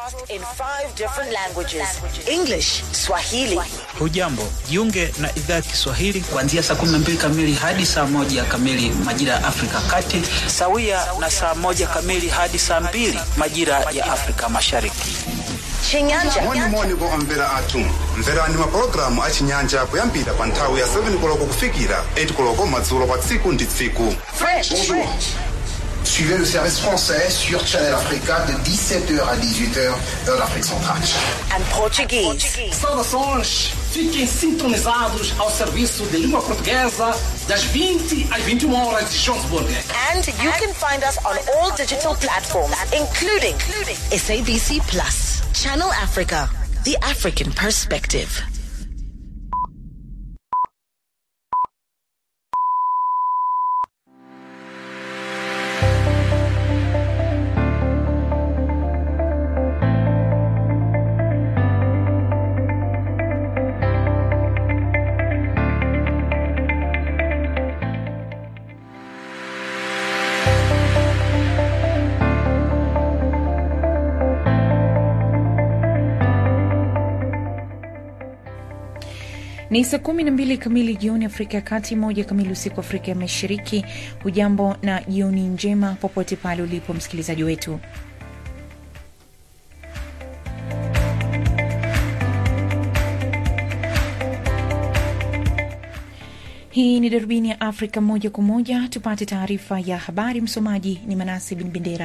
in five different languages English, Swahili, Hujambo, jiunge na idhaa ya Kiswahili kuanzia saa 12 kamili hadi saa moja kamili majira ya Afrika Kati. sawia na saa moja kamili hadi saa mbili majira ya Afrika Mashariki. Chinyanja, moni moni vo omvera athu mverani mapulogalamu a chinyanja kuyambira pa nthawi ya 7 koloko kufikira 8 koloko madzulo pa tsiku ndi tsiku French, Bonjour. Suivez le service français sur Channel Africa de 17h à 18h, heure d'Afrique centrale. and Portuguese. Saudações! Fiquem sintonizados ao serviço de língua portuguesa das 20 às 21 horas de Johannesburg. And you can find us on all digital platforms, including SABC Plus, Channel Africa, the African perspective. Ni saa kumi na mbili kamili jioni Afrika ya Kati, moja kamili usiku Afrika ya Mashariki. Hujambo na jioni njema popote pale ulipo msikilizaji wetu. Hii ni darubini ya Afrika moja kwa moja, tupate taarifa ya habari. Msomaji ni Manasi Bin Bendera.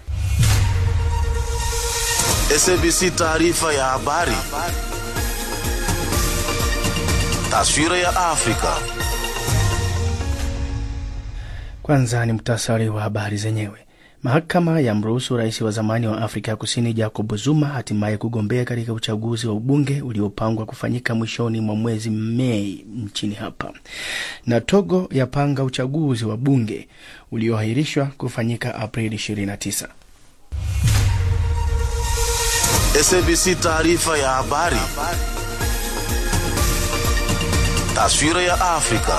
SABC taarifa ya habari. Taswira ya Afrika. Kwanza ni mtasari wa habari zenyewe. Mahakama ya mruhusu rais wa zamani wa Afrika ya Kusini Jacob Zuma hatimaye kugombea katika uchaguzi wa ubunge uliopangwa kufanyika mwishoni mwa mwezi Mei nchini hapa, na Togo yapanga uchaguzi wa bunge ulioahirishwa kufanyika Aprili 29. SABC taarifa ya habari. Taswira ya Afrika.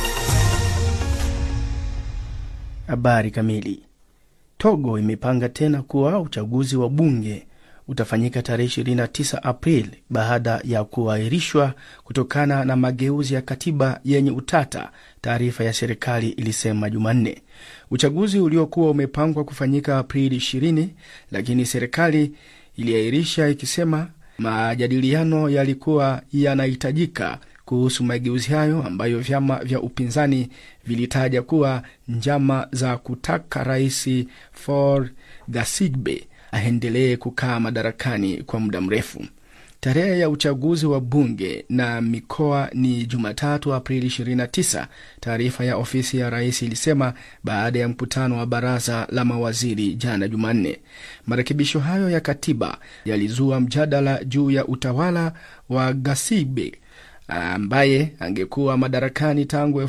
Habari kamili. Togo imepanga tena kuwa uchaguzi wa bunge utafanyika tarehe 29 Aprili baada ya kuahirishwa kutokana na mageuzi ya katiba yenye utata, taarifa ya serikali ilisema Jumanne. Uchaguzi uliokuwa umepangwa kufanyika Aprili 20, lakini serikali iliahirisha ikisema majadiliano yalikuwa yanahitajika kuhusu mageuzi hayo ambayo vyama vya upinzani vilitaja kuwa njama za kutaka rais Faure Gnassingbe aendelee kukaa madarakani kwa muda mrefu. Tarehe ya uchaguzi wa bunge na mikoa ni Jumatatu, Aprili 29, taarifa ya ofisi ya rais ilisema baada ya mkutano wa baraza la mawaziri jana Jumanne. Marekebisho hayo ya katiba yalizua mjadala juu ya utawala wa Gnassingbe ambaye angekuwa madarakani tangu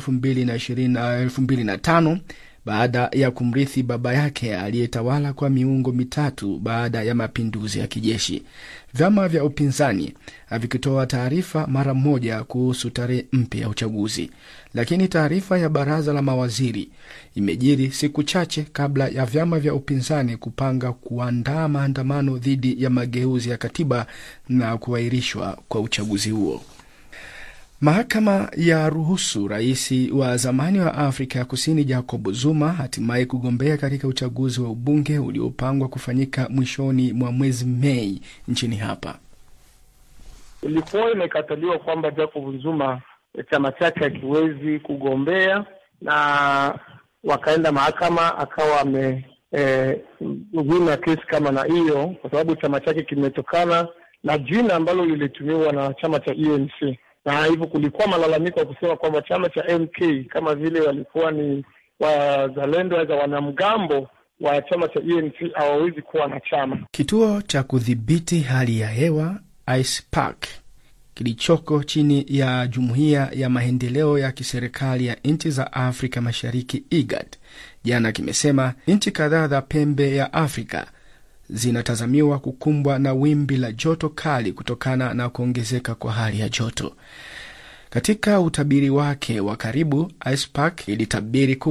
2005 baada ya kumrithi baba yake aliyetawala kwa miungo mitatu baada ya mapinduzi ya kijeshi. Vyama vya upinzani havikitoa taarifa mara moja kuhusu tarehe mpya ya uchaguzi, lakini taarifa ya baraza la mawaziri imejiri siku chache kabla ya vyama vya upinzani kupanga kuandaa maandamano dhidi ya mageuzi ya katiba na kuahirishwa kwa uchaguzi huo. Mahakama ya ruhusu rais wa zamani wa Afrika ya Kusini Jacob Zuma hatimaye kugombea katika uchaguzi wa ubunge uliopangwa kufanyika mwishoni mwa mwezi Mei nchini hapa. Ilikuwa imekataliwa kwamba Jacob Zuma chama chake hakiwezi kugombea, na wakaenda mahakama, akawa ame eh, wina kesi kama na hiyo, kwa sababu chama chake kimetokana na jina ambalo lilitumiwa na chama cha UNC na hivyo kulikuwa malalamiko ya kusema kwamba chama cha MK kama vile walikuwa ni wazalendo za wanamgambo wa chama cha UNC hawawezi kuwa na chama. Kituo cha kudhibiti hali ya hewa ICPAC kilichoko chini ya jumuiya ya maendeleo ya kiserikali ya nchi za Afrika Mashariki IGAD jana kimesema nchi kadhaa za pembe ya Afrika zinatazamiwa kukumbwa na wimbi la joto kali kutokana na kuongezeka kwa hali ya joto. Katika utabiri wake wa karibu, ICPAC ilitabiri kuwa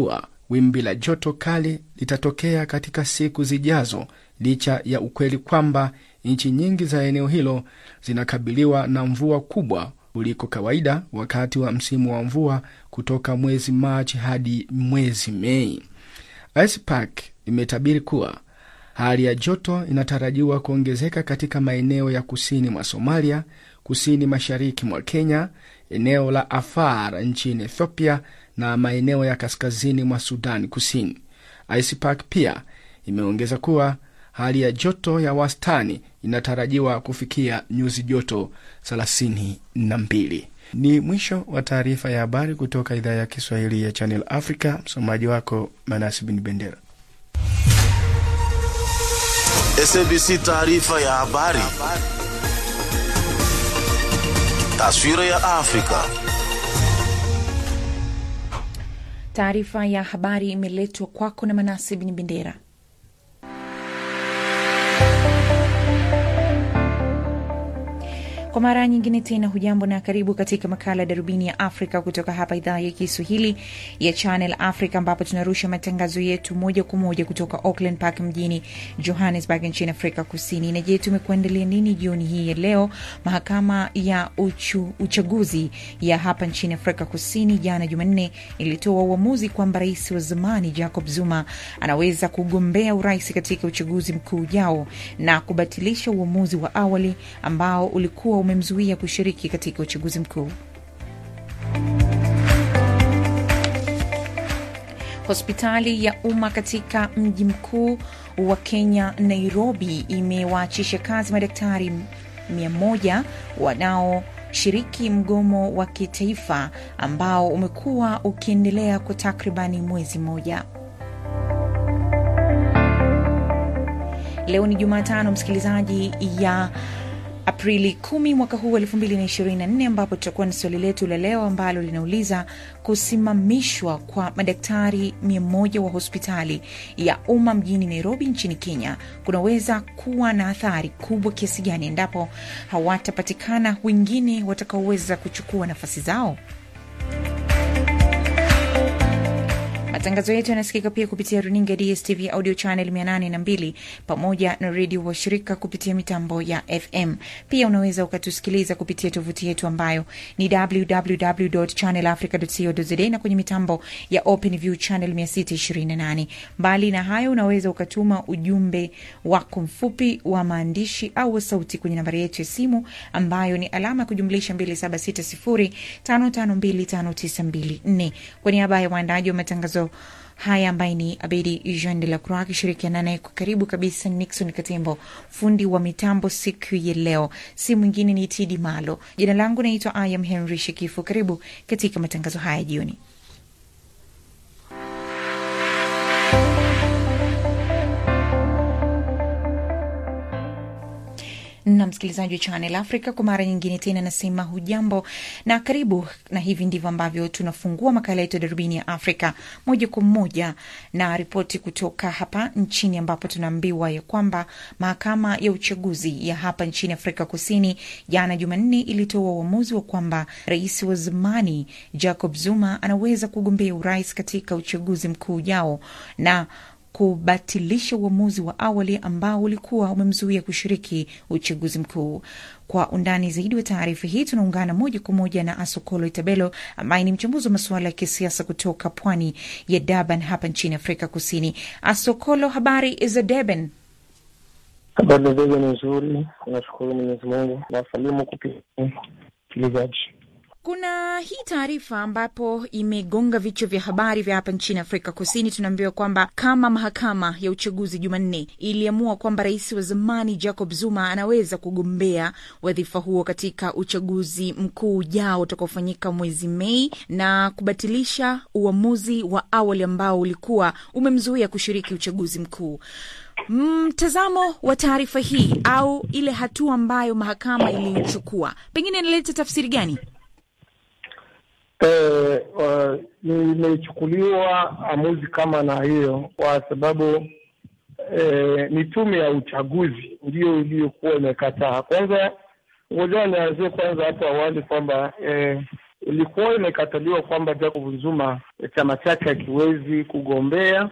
wimbi la joto kali litatokea katika siku zijazo, licha ya ukweli kwamba nchi nyingi za eneo hilo zinakabiliwa na mvua kubwa kuliko kawaida wakati wa msimu wa mvua kutoka mwezi Machi hadi mwezi Mei. ICPAC imetabiri kuwa hali ya joto inatarajiwa kuongezeka katika maeneo ya kusini mwa Somalia, kusini mashariki mwa Kenya, eneo la Afar nchini Ethiopia na maeneo ya kaskazini mwa Sudan Kusini. ICPAC pia imeongeza kuwa hali ya joto ya wastani inatarajiwa kufikia nyuzi joto 32. Ni mwisho wa taarifa ya habari kutoka idhaa ya Kiswahili ya Channel Africa. Msomaji wako Manasi Bin Bendera. SABC taarifa ya habari. Taswira ya Afrika. Taarifa ya habari imeletwa kwako na Manasi Bin Bendera. Kwa mara nyingine tena, hujambo na karibu katika makala ya darubini ya Afrika kutoka hapa idhaa ya Kiswahili ya Channel Africa, ambapo tunarusha matangazo yetu moja kwa moja kutoka Auckland Park mjini Johannesburg nchini Afrika Kusini. Na je, tumekuandalia nini jioni hii ya leo? Mahakama ya uchu, uchaguzi ya hapa nchini Afrika Kusini jana Jumanne ilitoa uamuzi kwamba rais wa zamani Jacob Zuma anaweza kugombea urais katika uchaguzi mkuu ujao na kubatilisha uamuzi wa awali ambao ulikuwa umemzuia kushiriki katika uchaguzi mkuu. Hospitali ya umma katika mji mkuu wa Kenya, Nairobi, imewaachisha kazi madaktari mia moja wanaoshiriki mgomo wa kitaifa ambao umekuwa ukiendelea kwa takribani mwezi mmoja. Leo ni Jumatano, msikilizaji ya Aprili 10 mwaka huu 2024, ambapo tutakuwa na swali letu la leo ambalo linauliza kusimamishwa kwa madaktari 100 wa hospitali ya umma mjini Nairobi nchini Kenya kunaweza kuwa na athari kubwa kiasi gani endapo hawatapatikana wengine watakaoweza kuchukua nafasi zao. Matangazo yetu yanasikika pia kupitia runinga DSTV audio channel 802 pamoja na redio washirika kupitia mitambo ya FM. Pia unaweza ukatusikiliza kupitia tovuti yetu ambayo ni www.channelafrica.co.za na kwenye mitambo ya OpenView channel 628. Mbali na hayo, unaweza ukatuma ujumbe wako mfupi wa maandishi au wa sauti kwenye nambari yetu ya simu ambayo ni alama ya kujumlisha 2760552594. Kwa niaba ya waandaji wa matangazo haya ambaye ni Abedi Jean de la Croix akishirikiana naye kwa karibu kabisa Nixon Katembo, fundi wa mitambo siku ya leo, si mwingine ni Tidi Malo. Jina langu naitwa Ayam Henry Shekifu. Karibu katika matangazo haya jioni. na msikilizaji wa Channel Africa kwa mara nyingine tena nasema hujambo na karibu, na hivi ndivyo ambavyo tunafungua makala yetu ya darubini ya Afrika moja kwa moja na ripoti kutoka hapa nchini, ambapo tunaambiwa ya kwamba mahakama ya uchaguzi ya hapa nchini Afrika Kusini jana Jumanne ilitoa uamuzi wa kwamba rais wa zamani Jacob Zuma anaweza kugombea urais katika uchaguzi mkuu ujao na kubatilisha uamuzi wa awali ambao ulikuwa umemzuia kushiriki uchaguzi mkuu. Kwa undani zaidi wa taarifa hii tunaungana moja kwa moja na Asokolo Itabelo ambaye ni mchambuzi wa masuala ya kisiasa kutoka pwani ya Durban hapa nchini Afrika Kusini. Asokolo, habari za Durban? Habari za Durban ni nzuri, tunashukuru Mwenyezi Mungu na wasalimu kupitia msikilizaji. Kuna hii taarifa ambapo imegonga vichwa vya habari vya hapa nchini Afrika Kusini. Tunaambiwa kwamba kama mahakama ya uchaguzi Jumanne iliamua kwamba rais wa zamani Jacob Zuma anaweza kugombea wadhifa huo katika uchaguzi mkuu ujao utakaofanyika mwezi Mei na kubatilisha uamuzi wa awali ambao ulikuwa umemzuia kushiriki uchaguzi mkuu. Mtazamo mm, wa taarifa hii au ile hatua ambayo mahakama iliichukua pengine inaleta tafsiri gani? Eh, uh, imechukuliwa amuzi kama na hiyo kwa sababu eh, ni tume ya uchaguzi ndiyo iliyokuwa imekataa. Kwanza ngoja nianzie kwanza hapo awali kwamba eh, ilikuwa imekataliwa kwamba Jacob Zuma chama chake hakiwezi kugombea,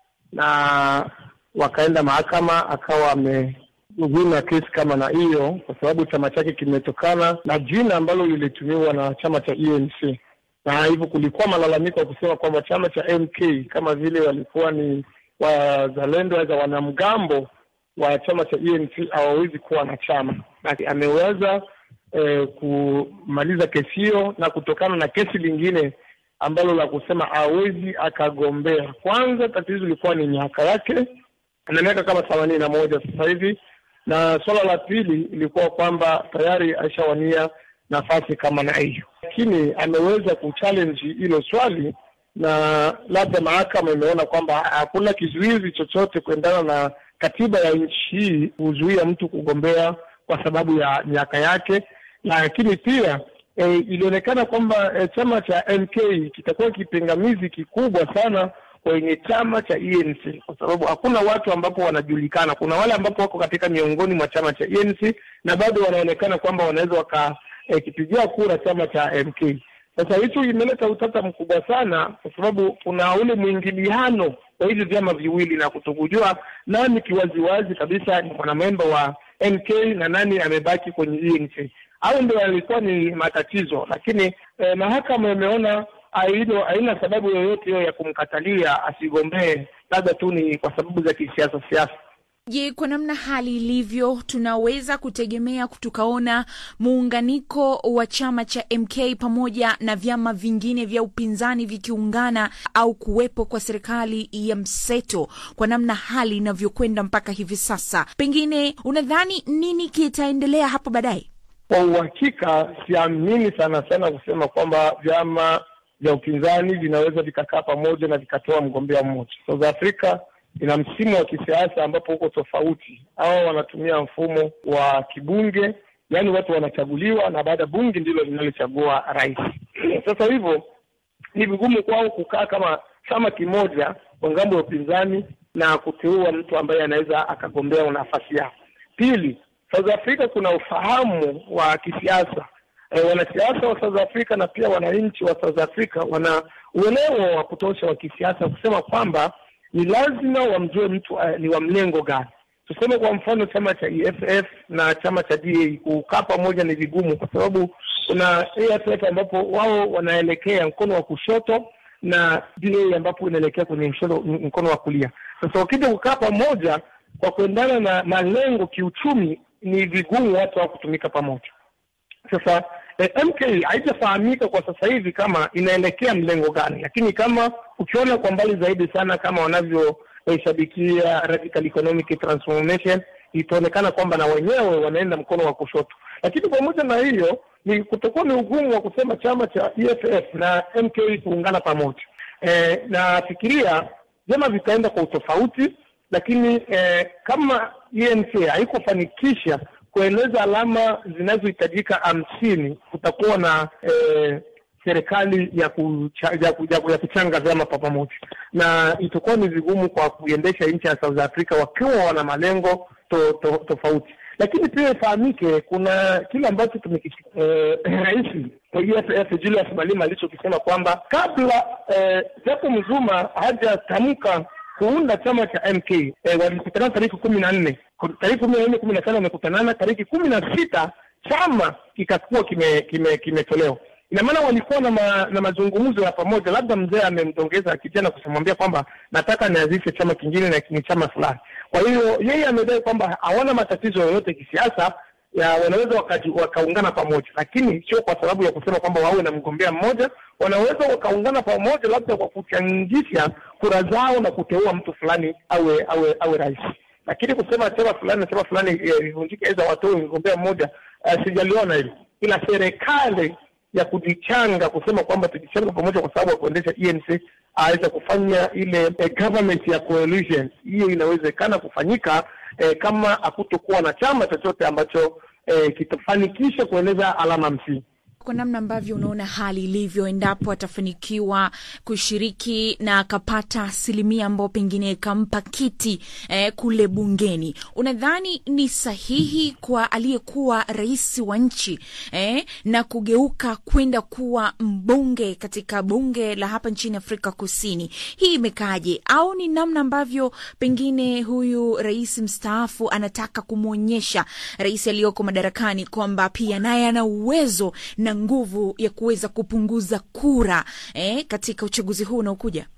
na wakaenda mahakama, akawa amewina kesi kama na hiyo, kwa sababu chama chake kimetokana na jina ambalo lilitumiwa na chama cha ANC, na hivyo kulikuwa malalamiko ya kusema kwamba chama cha MK kama vile walikuwa ni wazalendo za wanamgambo wa chama cha ANC hawawezi kuwa na chama, na ameweza eh, kumaliza kesi hiyo na kutokana na kesi lingine ambalo la kusema hawezi akagombea. Kwanza tatizo ilikuwa ni miaka yake, ana miaka kama themanini na moja sasa hivi, na suala la pili ilikuwa kwamba tayari aishawania nafasi kama na hiyo, lakini ameweza kuchallenge hilo swali na labda mahakama imeona kwamba hakuna kizuizi chochote kuendana na katiba ya nchi hii kuzuia mtu kugombea kwa sababu ya miaka yake, lakini pia e, ilionekana kwamba e, chama cha MK kitakuwa kipingamizi kikubwa sana kwenye chama cha ANC kwa sababu hakuna watu ambapo wanajulikana. Kuna wale ambapo wako katika miongoni mwa chama cha ANC na bado wanaonekana kwamba wanaweza wakakipigia e, kura chama cha MK. Sasa hicho imeleta utata mkubwa sana, kwa sababu kuna ule mwingiliano wa hivi vyama viwili na kutokujua nani kiwaziwazi kabisa ni mwanamemba wa MK na nani amebaki kwenye ANC. Hayo ndio yalikuwa ni matatizo, lakini eh, mahakama imeona hilo haina sababu yoyote hiyo ya kumkatalia asigombee, labda tu ni kwa sababu za kisiasa siasa. Je, kwa namna hali ilivyo, tunaweza kutegemea tukaona muunganiko wa chama cha MK pamoja na vyama vingine vya upinzani vikiungana au kuwepo kwa serikali ya mseto kwa namna hali inavyokwenda mpaka hivi sasa? Pengine unadhani nini kitaendelea hapo baadaye? Kwa uhakika, siamini sana sana kusema kwamba vyama vya upinzani vinaweza vikakaa pamoja na vikatoa mgombea mmoja. South Africa ina msimu wa kisiasa ambapo huko tofauti. Hawa wanatumia mfumo wa kibunge, yaani watu wanachaguliwa na baada ya bunge ndilo linalochagua rais. Sasa hivyo ni vigumu kwao kukaa kama chama kimoja kwa ngambo ya upinzani na kuteua mtu ambaye anaweza akagombea nafasi yao. Pili, South Africa kuna ufahamu wa kisiasa. E, wanasiasa wa South Africa na pia wananchi wa South Africa wana uelewa wa kutosha wa kisiasa kusema kwamba ni lazima wamjue mtu uh, ni wa mlengo gani. Tuseme kwa mfano chama cha EFF na chama cha DA kukaa pamoja ni vigumu, kwa sababu kuna EFF ambapo wao wanaelekea mkono wa kushoto na DA ambapo inaelekea kwenye mshono, mkono wa kulia. Sasa wakija kukaa pamoja kwa kuendana na malengo kiuchumi, ni vigumu watu hao kutumika pamoja. Sasa eh, MK haijafahamika kwa sasa hivi kama inaelekea mlengo gani, lakini kama ukiona kwa mbali zaidi sana kama wanavyoshabikia eh, radical economic transformation, itaonekana kwamba na wenyewe wanaenda mkono wa kushoto. Lakini pamoja na hiyo, ni kutokuwa ni ugumu wa kusema chama cha EFF na MK kuungana pamoja. Eh, nafikiria vyama vitaenda kwa utofauti, lakini eh, kama ANC haikufanikisha kueleza alama zinazohitajika hamsini, kutakuwa na eh, serikali ya, kucha, ya, ya, ya kuchanga vyama kwa pamoja, na itakuwa ni vigumu kwa kuiendesha nchi ya South Africa wakiwa wana malengo to, to, tofauti. Lakini pia ifahamike kuna kile ambacho eh, rais wa EFF Julius Malema alichokisema kwamba kabla eh, Jacob Zuma hajatamka kuunda chama cha MK eh, walikutana tariki kumi na nne tariki kumi na nne kumi na tano wamekutanana, tariki kumi na sita chama kikakuwa kimetolewa kime, kime ina maana walikuwa na, ma, na mazungumzo ya pamoja. Labda mzee amemtongeza kijana kumwambia kwamba nataka nianzishe chama kingine na ni chama fulani. Kwa hiyo yeye amedai kwamba hawana matatizo yoyote kisiasa ya wanaweza wakaungana pamoja, lakini sio kwa sababu ya kusema kwamba wawe na mgombea mmoja. Wanaweza wakaungana pamoja labda kwa kuchangisha kura zao na kuteua mtu fulani awe awe awe rais, lakini kusema chama fulani na chama fulani ivunjike aidha watoe mgombea mmoja, uh, sijaliona hilo, ila serikali ya kujichanga kusema kwamba tujichanga pamoja kwa sababu ya kuendesha ENC aweza kufanya ile eh, government ya coalition, hiyo inawezekana kufanyika eh, kama hakutokuwa na chama chochote ambacho eh, kitafanikisha kueleza alama msingi. kwa namna ambavyo unaona hali ilivyo, endapo atafanikiwa kushiriki na akapata asilimia ambao pengine ikampa kiti eh, kule bungeni, unadhani ni sahihi kwa aliyekuwa rais wa nchi eh, na kugeuka kwenda kuwa mbunge katika bunge la hapa nchini Afrika Kusini? Hii imekaaje? Au ni namna ambavyo pengine huyu rais mstaafu anataka kumwonyesha rais aliyoko madarakani kwamba pia naye ana uwezo na nguvu ya kuweza kupunguza kura eh, katika uchaguzi huu unaokuja?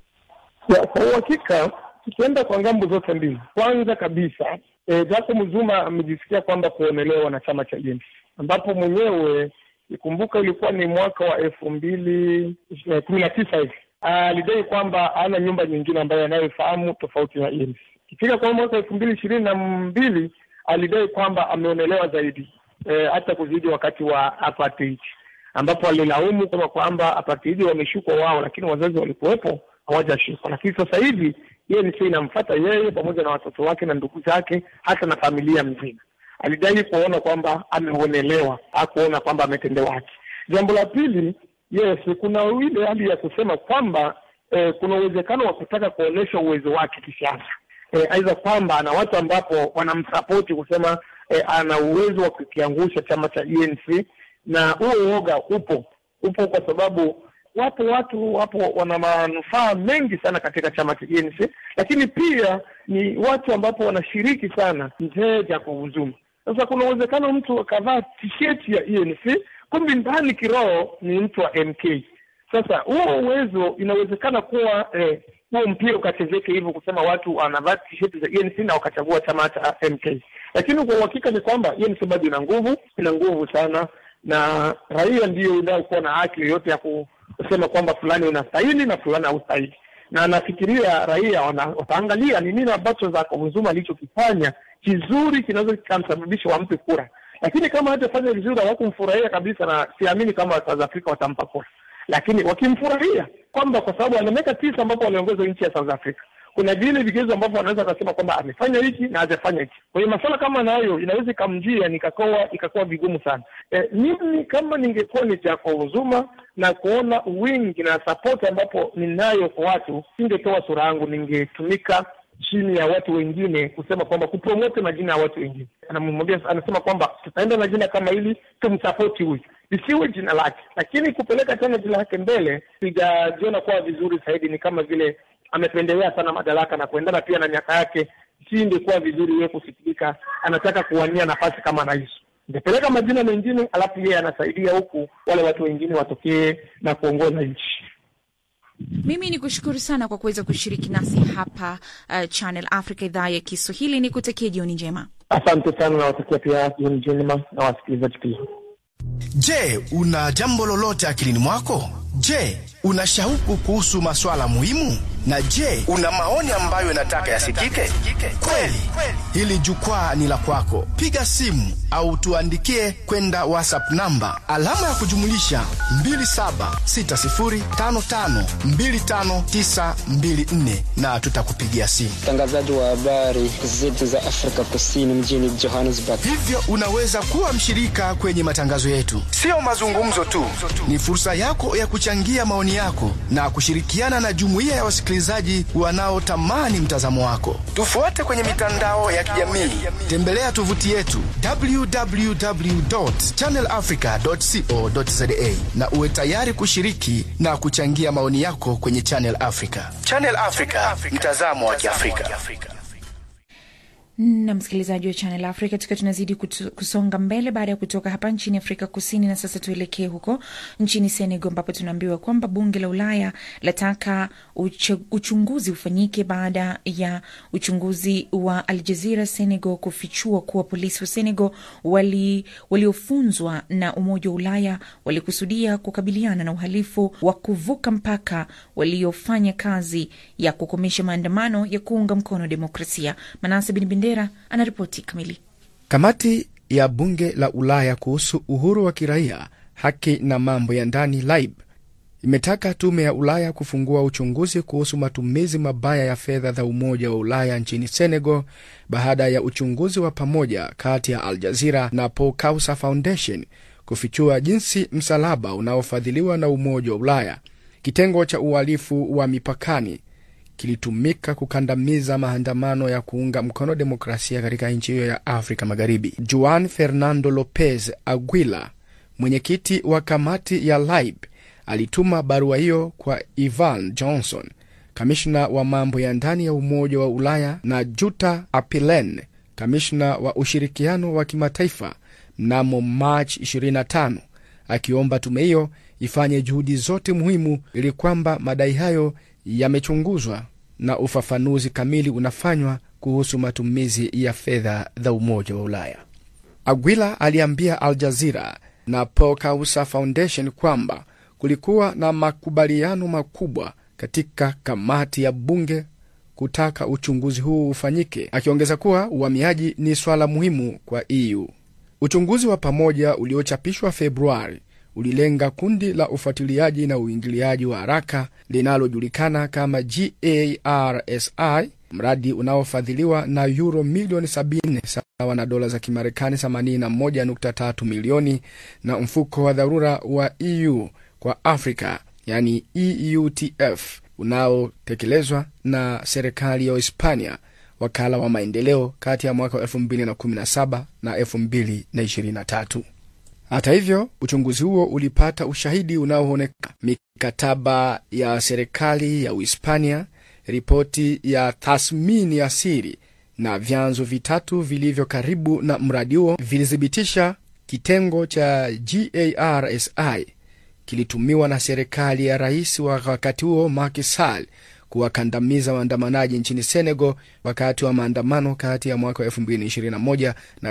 Ya, kwa uhakika tukienda kwa ngambo zote mbili, kwanza kabisa e, Jacob Zuma amejisikia kwamba kuonelewa na chama cha ANC ambapo mwenyewe ikumbuka ilikuwa ni mwaka wa elfu mbili eh, kumi na tisa hivi alidai kwamba hana nyumba nyingine ambayo anayoifahamu tofauti na ANC. Ikifika kwa mwaka elfu mbili ishirini na mbili alidai kwamba ameonelewa zaidi eh, hata kuzidi wakati wa apartheid ambapo alilaumu kama kwamba apartheid wameshukwa wao, lakini wazazi walikuwepo hawajashikwa. Lakini sasa hivi yeye ni inamfata yeye pamoja na watoto wake na ndugu zake, hata na familia mzima. Alidai kuona kwamba ameonelewa, hakuona kwamba ametendewa haki. Jambo la pili, yes, kuna ile hali ya kusema kwamba eh, kuna uwezekano wa kutaka kuonyesha uwezo wake kisiasa eh, aidha kwamba ana watu ambapo wanamsapoti kusema eh, ana uwezo wa kukiangusha chama cha ANC na huo uoga upo upo kwa sababu wapo watu wapo wana manufaa mengi sana katika chama cha ANC, lakini pia ni watu ambapo wanashiriki sana mzee Jacob Zuma. Sasa kuna uwezekano mtu akavaa tisheti ya ANC kumbe ndani kiroho ni mtu wa MK. Sasa huo uwezo inawezekana kuwa eh, huo mpira ukachezeke hivyo kusema watu wanavaa tisheti za ANC na wakachagua chama cha MK, lakini kwa uhakika ni kwamba ANC bado ina nguvu, ina nguvu sana na raia ndiyo inayokuwa na haki yoyote ya kusema kwamba fulani unastahili na fulani haustahili, na nafikiria raia wataangalia ni nini ambacho Jacob Zuma alichokifanya kizuri kinaweza kikamsababisha wampe kura, lakini kama hatafanya vizuri hawakumfurahia kabisa, na siamini kama South Africa watampa kura, lakini wakimfurahia kwamba kwa sababu ana miaka tisa ambapo waliongoza nchi ya South Africa kuna vile vigezo ambavyo wanaweza wakasema kwamba amefanya hiki na hajafanya hiki. Kwa hiyo masuala kama nayo inaweza ikamjia nikakoa ikakuwa vigumu sana. E, mimi kama ningekuwa ni Jacob Zuma na kuona wingi na support ambapo ninayo kwa watu, singetoa sura yangu, ningetumika chini ya watu wengine kusema kwamba kupromote majina ya watu wengine. Anamwambia, anasema kwamba tutaenda na jina kama hili, tumsapoti huyu, lisiwe jina lake, lakini kupeleka tena jina lake mbele, sijajiona kuwa vizuri zaidi. Ni kama vile amependelea sana madaraka na kuendana pia na miaka yake, si ingekuwa vizuri yeye kufikirika anataka kuwania nafasi kama rais. Ingepeleka majina mengine, alafu yeye anasaidia huku wale watu wengine watokee na kuongoza nchi. Mimi ni kushukuru sana kwa kuweza kushiriki nasi hapa uh, Channel Africa idhaa ya Kiswahili. Ni kutakia jioni njema. Asante sana, nawatakia pia jioni njema na wasikilizaji pia. Je, una jambo lolote akilini mwako? Je, una shauku kuhusu maswala muhimu? Na je, una maoni ambayo yanataka yasikike? Kweli, hili jukwaa ni la kwako. Piga simu au tuandikie kwenda WhatsApp namba alama ya kujumulisha 2760552594 na tutakupigia simu. Mtangazaji wa habari zetu za Afrika Kusini mjini Johannesburg. Hivyo unaweza kuwa mshirika kwenye matangazo yetu. Sio mazungumzo tu, ni fursa yako ya kuchangia maoni yako na kushirikiana na jumuiya ya wasikilizaji wanaotamani mtazamo wako. Tufuate kwenye mitandao ya kijamii, tembelea tovuti yetu www.channelafrica.co.za na uwe tayari kushiriki na kuchangia maoni yako kwenye Channel Africa. Channel Africa, mtazamo wa Kiafrika. na msikilizaji wa Channel Africa, tukiwa tunazidi kutu, kusonga mbele baada ya kutoka hapa nchini Afrika Kusini, na sasa tuelekee huko nchini Senegal ambapo tunaambiwa kwamba bunge la Ulaya lataka uche, uchunguzi ufanyike baada ya uchunguzi wa Al Jazeera Senegal kufichua kuwa polisi wa Senegal wali, waliofunzwa na Umoja wa Ulaya walikusudia kukabiliana na uhalifu wa kuvuka mpaka waliofanya kazi ya kukomesha maandamano ya kuunga mkono demokrasia. Manase Bin Bendera anaripoti kamili. Kamati ya bunge la Ulaya kuhusu uhuru wa kiraia, haki na mambo ya ndani LIBE imetaka tume ya Ulaya kufungua uchunguzi kuhusu matumizi mabaya ya fedha za Umoja wa Ulaya nchini Senegal baada ya uchunguzi wa pamoja kati ya Al Jazeera na Paul Kausa Foundation kufichua jinsi msalaba unaofadhiliwa na Umoja wa Ulaya, kitengo cha uhalifu wa mipakani, kilitumika kukandamiza maandamano ya kuunga mkono demokrasia katika nchi hiyo ya Afrika Magharibi. Juan Fernando Lopez Aguila, mwenyekiti wa kamati ya LIBE, alituma barua hiyo kwa Ivan Johnson, kamishna wa mambo ya ndani ya Umoja wa Ulaya, na Jutta Apilen, kamishna wa ushirikiano wa kimataifa mnamo Machi 25 akiomba tume hiyo ifanye juhudi zote muhimu ili kwamba madai hayo yamechunguzwa na ufafanuzi kamili unafanywa kuhusu matumizi ya fedha za Umoja wa Ulaya. Aguila aliambia Al Jazeera na Paul Kausa Foundation kwamba kulikuwa na makubaliano makubwa katika kamati ya bunge kutaka uchunguzi huu ufanyike, akiongeza kuwa uhamiaji ni swala muhimu kwa EU. Uchunguzi wa pamoja uliochapishwa Februari ulilenga kundi la ufuatiliaji na uingiliaji wa haraka linalojulikana kama GARSI, mradi unaofadhiliwa na euro milioni 70 sawa na dola za Kimarekani 81.3 milioni na mfuko wa dharura wa EU kwa Afrika yani EUTF unaotekelezwa na serikali ya Hispania, wakala wa maendeleo kati ya mwaka wa 2017 na 2023. Hata hivyo, uchunguzi huo ulipata ushahidi unaoonekana: mikataba ya serikali ya Uhispania, ripoti ya tathmini ya siri na vyanzo vitatu vilivyo karibu na mradi huo vilithibitisha kitengo cha GARSI kilitumiwa na serikali ya rais wa wakati huo Macky Sall kuwakandamiza waandamanaji nchini Senegal wakati wa maandamano kati ya mwaka wa 2021 na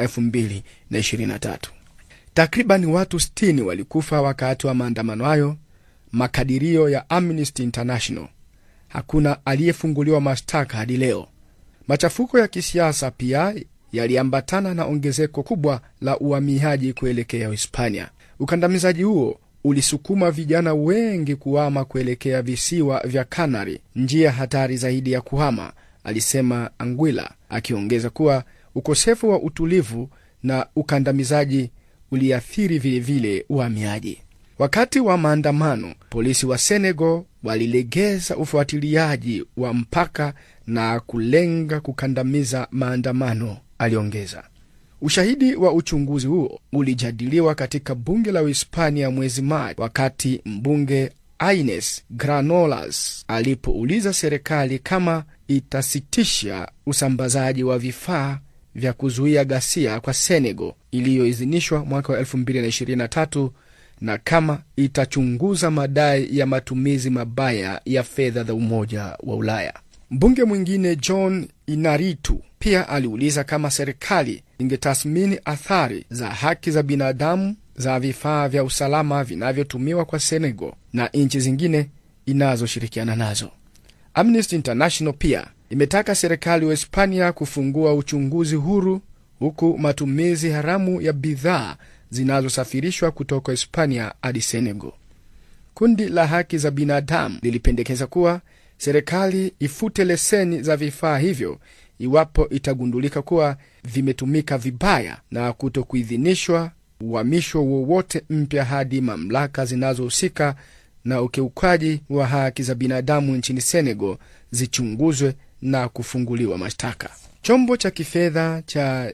2023. Takriban watu 60 walikufa wakati wa maandamano hayo, makadirio ya Amnesty International. Hakuna aliyefunguliwa mashtaka hadi leo. Machafuko ya kisiasa pia yaliambatana na ongezeko kubwa la uhamiaji kuelekea Hispania. Ukandamizaji huo ulisukuma vijana wengi kuhama kuelekea visiwa vya Kanari, njia hatari zaidi ya kuhama, alisema Anguilla, akiongeza kuwa ukosefu wa utulivu na ukandamizaji uliathiri vilevile uhamiaji. Wakati wa maandamano, polisi wa Senegal walilegeza ufuatiliaji wa mpaka na kulenga kukandamiza maandamano, aliongeza. Ushahidi wa uchunguzi huo ulijadiliwa katika bunge la Uhispania mwezi Machi, wakati mbunge Ines Granollers alipouliza serikali kama itasitisha usambazaji wa vifaa vya kuzuia ghasia kwa Senegal iliyoidhinishwa mwaka wa 2023 na kama itachunguza madai ya matumizi mabaya ya fedha za Umoja wa Ulaya. Mbunge mwingine John Inaritu pia aliuliza kama serikali ingetathmini athari za haki za binadamu za vifaa vya usalama vinavyotumiwa kwa Senegal na nchi zingine inazoshirikiana nazo. Amnesty International pia imetaka serikali wa Hispania kufungua uchunguzi huru huku matumizi haramu ya bidhaa zinazosafirishwa kutoka Hispania hadi Senegal. Kundi la haki za binadamu lilipendekeza kuwa serikali ifute leseni za vifaa hivyo iwapo itagundulika kuwa vimetumika vibaya na kuto kuidhinishwa uhamisho wowote mpya hadi mamlaka zinazohusika na ukiukaji wa haki za binadamu nchini Senegal zichunguzwe na kufunguliwa mashtaka. Chombo cha kifedha cha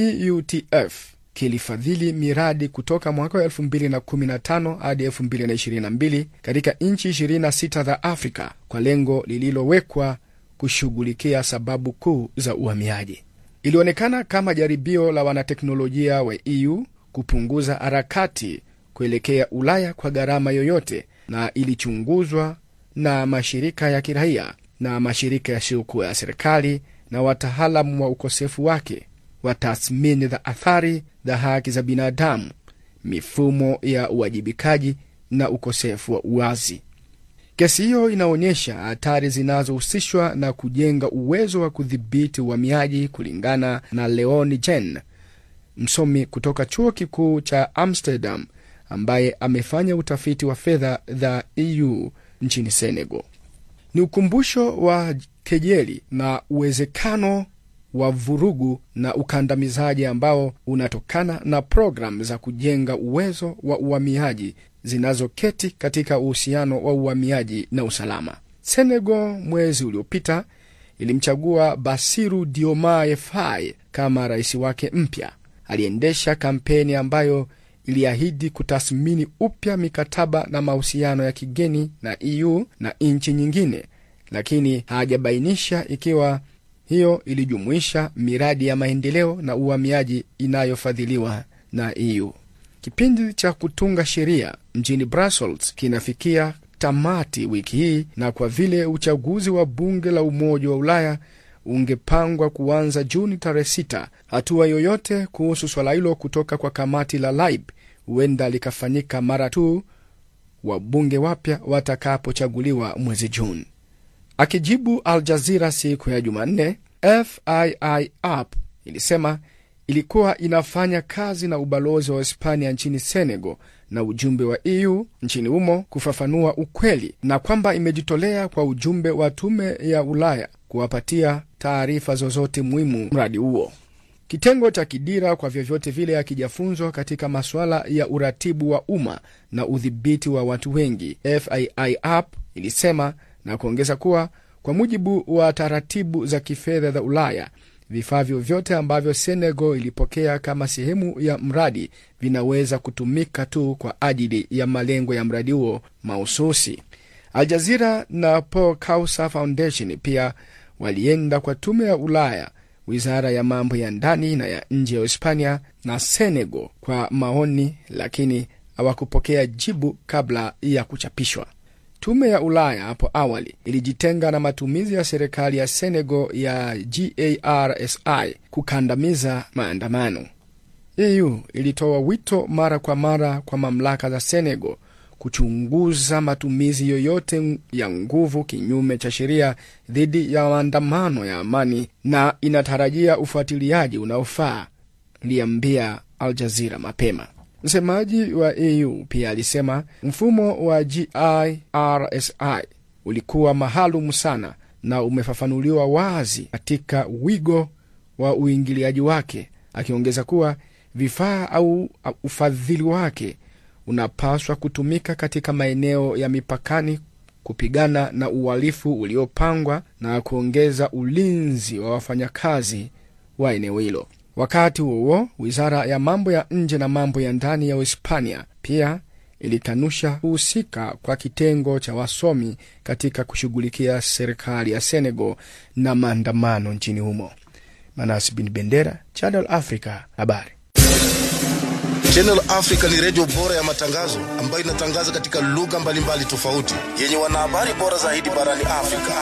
EUTF kilifadhili miradi kutoka mwaka wa 2015 hadi 2022 katika nchi 26 za Afrika kwa lengo lililowekwa kushughulikia sababu kuu za uhamiaji. Ilionekana kama jaribio la wanateknolojia wa EU kupunguza harakati kuelekea Ulaya kwa gharama yoyote, na ilichunguzwa na mashirika ya kiraia na mashirika yasiyokuwa ya serikali na wataalamu wa ukosefu wake wa tathmini za athari za haki za binadamu, mifumo ya uwajibikaji na ukosefu wa uwazi. Kesi hiyo inaonyesha hatari zinazohusishwa na kujenga uwezo wa kudhibiti uhamiaji, kulingana na Leon Jen, msomi kutoka chuo kikuu cha Amsterdam ambaye amefanya utafiti wa fedha za EU nchini Senegal. Ni ukumbusho wa kejeli na uwezekano wa vurugu na ukandamizaji ambao unatokana na programu za kujenga uwezo wa uhamiaji zinazoketi katika uhusiano wa uhamiaji na usalama. Senegal mwezi uliopita ilimchagua Basiru Diomaye Faye kama rais wake mpya. Aliendesha kampeni ambayo iliahidi kutathmini upya mikataba na mahusiano ya kigeni na EU na nchi nyingine, lakini hajabainisha ikiwa hiyo ilijumuisha miradi ya maendeleo na uhamiaji inayofadhiliwa na EU. Kipindi cha kutunga sheria mjini Brussels kinafikia tamati wiki hii, na kwa vile uchaguzi wa bunge la Umoja wa Ulaya ungepangwa kuanza Juni tarehe sita, hatua yoyote kuhusu swala hilo kutoka kwa kamati la LIBE huenda likafanyika mara tu wabunge wapya watakapochaguliwa mwezi Juni. Akijibu Al Jazira siku ya Jumanne, FII app ilisema ilikuwa inafanya kazi na ubalozi wa Hispania nchini Senegal na ujumbe wa EU nchini humo kufafanua ukweli na kwamba imejitolea kwa ujumbe wa tume ya Ulaya kuwapatia taarifa zozote muhimu mradi huo. Kitengo cha Kidira kwa vyovyote vile hakijafunzwa katika masuala ya uratibu wa umma na udhibiti wa watu wengi, FII app ilisema na kuongeza kuwa kwa mujibu wa taratibu za kifedha za Ulaya, vifaa vyovyote ambavyo Senegal ilipokea kama sehemu ya mradi vinaweza kutumika tu kwa ajili ya malengo ya mradi huo mahususi. Aljazira na Paul Kausa Foundation pia walienda kwa tume ya Ulaya, wizara ya mambo ya ndani na ya nje ya Hispania na Senegal kwa maoni, lakini hawakupokea jibu kabla ya kuchapishwa. Tume ya Ulaya hapo awali ilijitenga na matumizi ya serikali ya Senegal ya GARSI kukandamiza maandamano. EU ilitoa wito mara kwa mara kwa mamlaka za Senegal kuchunguza matumizi yoyote ya nguvu kinyume cha sheria dhidi ya maandamano ya amani na inatarajia ufuatiliaji unaofaa, iliambia Al Jazeera mapema. Msemaji wa EU pia alisema mfumo wa GIRSI ulikuwa maalum sana na umefafanuliwa wazi katika wigo wa uingiliaji wake, akiongeza kuwa vifaa au ufadhili wake unapaswa kutumika katika maeneo ya mipakani kupigana na uhalifu uliopangwa na kuongeza ulinzi wa wafanyakazi wa eneo hilo. Wakati huo wizara ya mambo ya nje na mambo ya ndani ya Uhispania pia ilikanusha kuhusika kwa kitengo cha wasomi katika kushughulikia serikali ya Senegal na maandamano nchini humo. Manas bin Bendera, Channel Africa, habari. Channel Africa ni redio bora ya matangazo ambayo inatangaza katika lugha mbalimbali tofauti yenye wanahabari bora zaidi barani Afrika.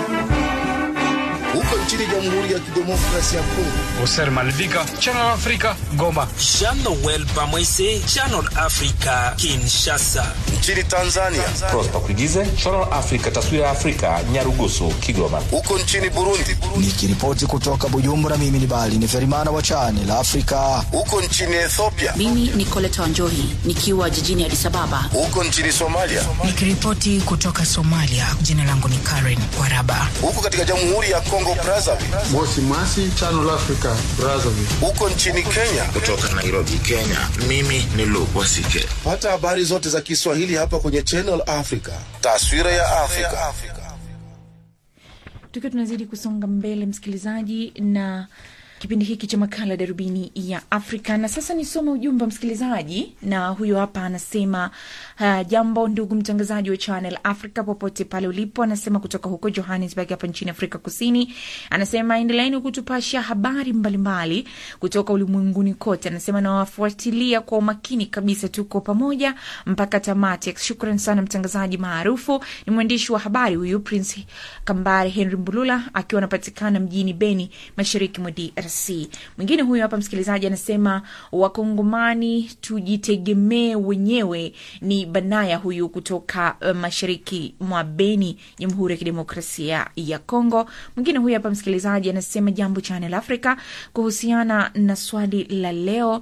Huko nchini Jamhuri ya Kidemokrasia ya Kongo, Oser Malvika, Channel Africa, Goma. Jean Noel Bamwese, Channel Africa, Kinshasa. nchini Tanzania, Prosper Kuigize, Channel Africa, taswira ya Afrika, Nyarugusu, Kigoma. huko nchini Burundi, Nikiripoti kutoka Bujumbura, mimi ni Bali ni Ferimana wa Channel Africa. huko nchini Ethiopia, Mimi ni Coleta Wanjohi nikiwa jijini Addis Ababa. huko nchini Somalia, Nikiripoti kutoka Somalia, jina langu ni Karen Waraba. huko katika Jamhuri ya Kongo Brazzaville, Mosi Mwasi, Channel Africa, Brazzaville. huko nchini Kenya. Kutoka Nairobi, Kenya. Mimi ni Luke Wasike. Pata habari zote za Kiswahili hapa kwenye Channel Africa, taswira ya Afrika. tukiwa tunazidi kusonga mbele msikilizaji na kipindi hiki cha makala darubini ya afrika na sasa nisome ujumbe wa msikilizaji na huyo hapa anasema uh, jambo ndugu mtangazaji wa channel africa popote pale ulipo anasema kutoka huko johannesburg hapa nchini afrika kusini anasema endeleeni kutupasha habari mbalimbali mbali, kutoka ulimwenguni kote anasema nawafuatilia kwa umakini kabisa tuko pamoja mpaka tamati shukran sana mtangazaji maarufu ni mwandishi wa habari huyu prince kambare henry mbulula akiwa anapatikana mjini beni mashariki mwa drc mwingine huyu hapa msikilizaji anasema wakongomani tujitegemee wenyewe ni banaya huyu kutoka uh, mashariki mwa beni jamhuri ya kidemokrasia ya congo mwingine huyu hapa msikilizaji anasema jambo channel africa kuhusiana na swali la leo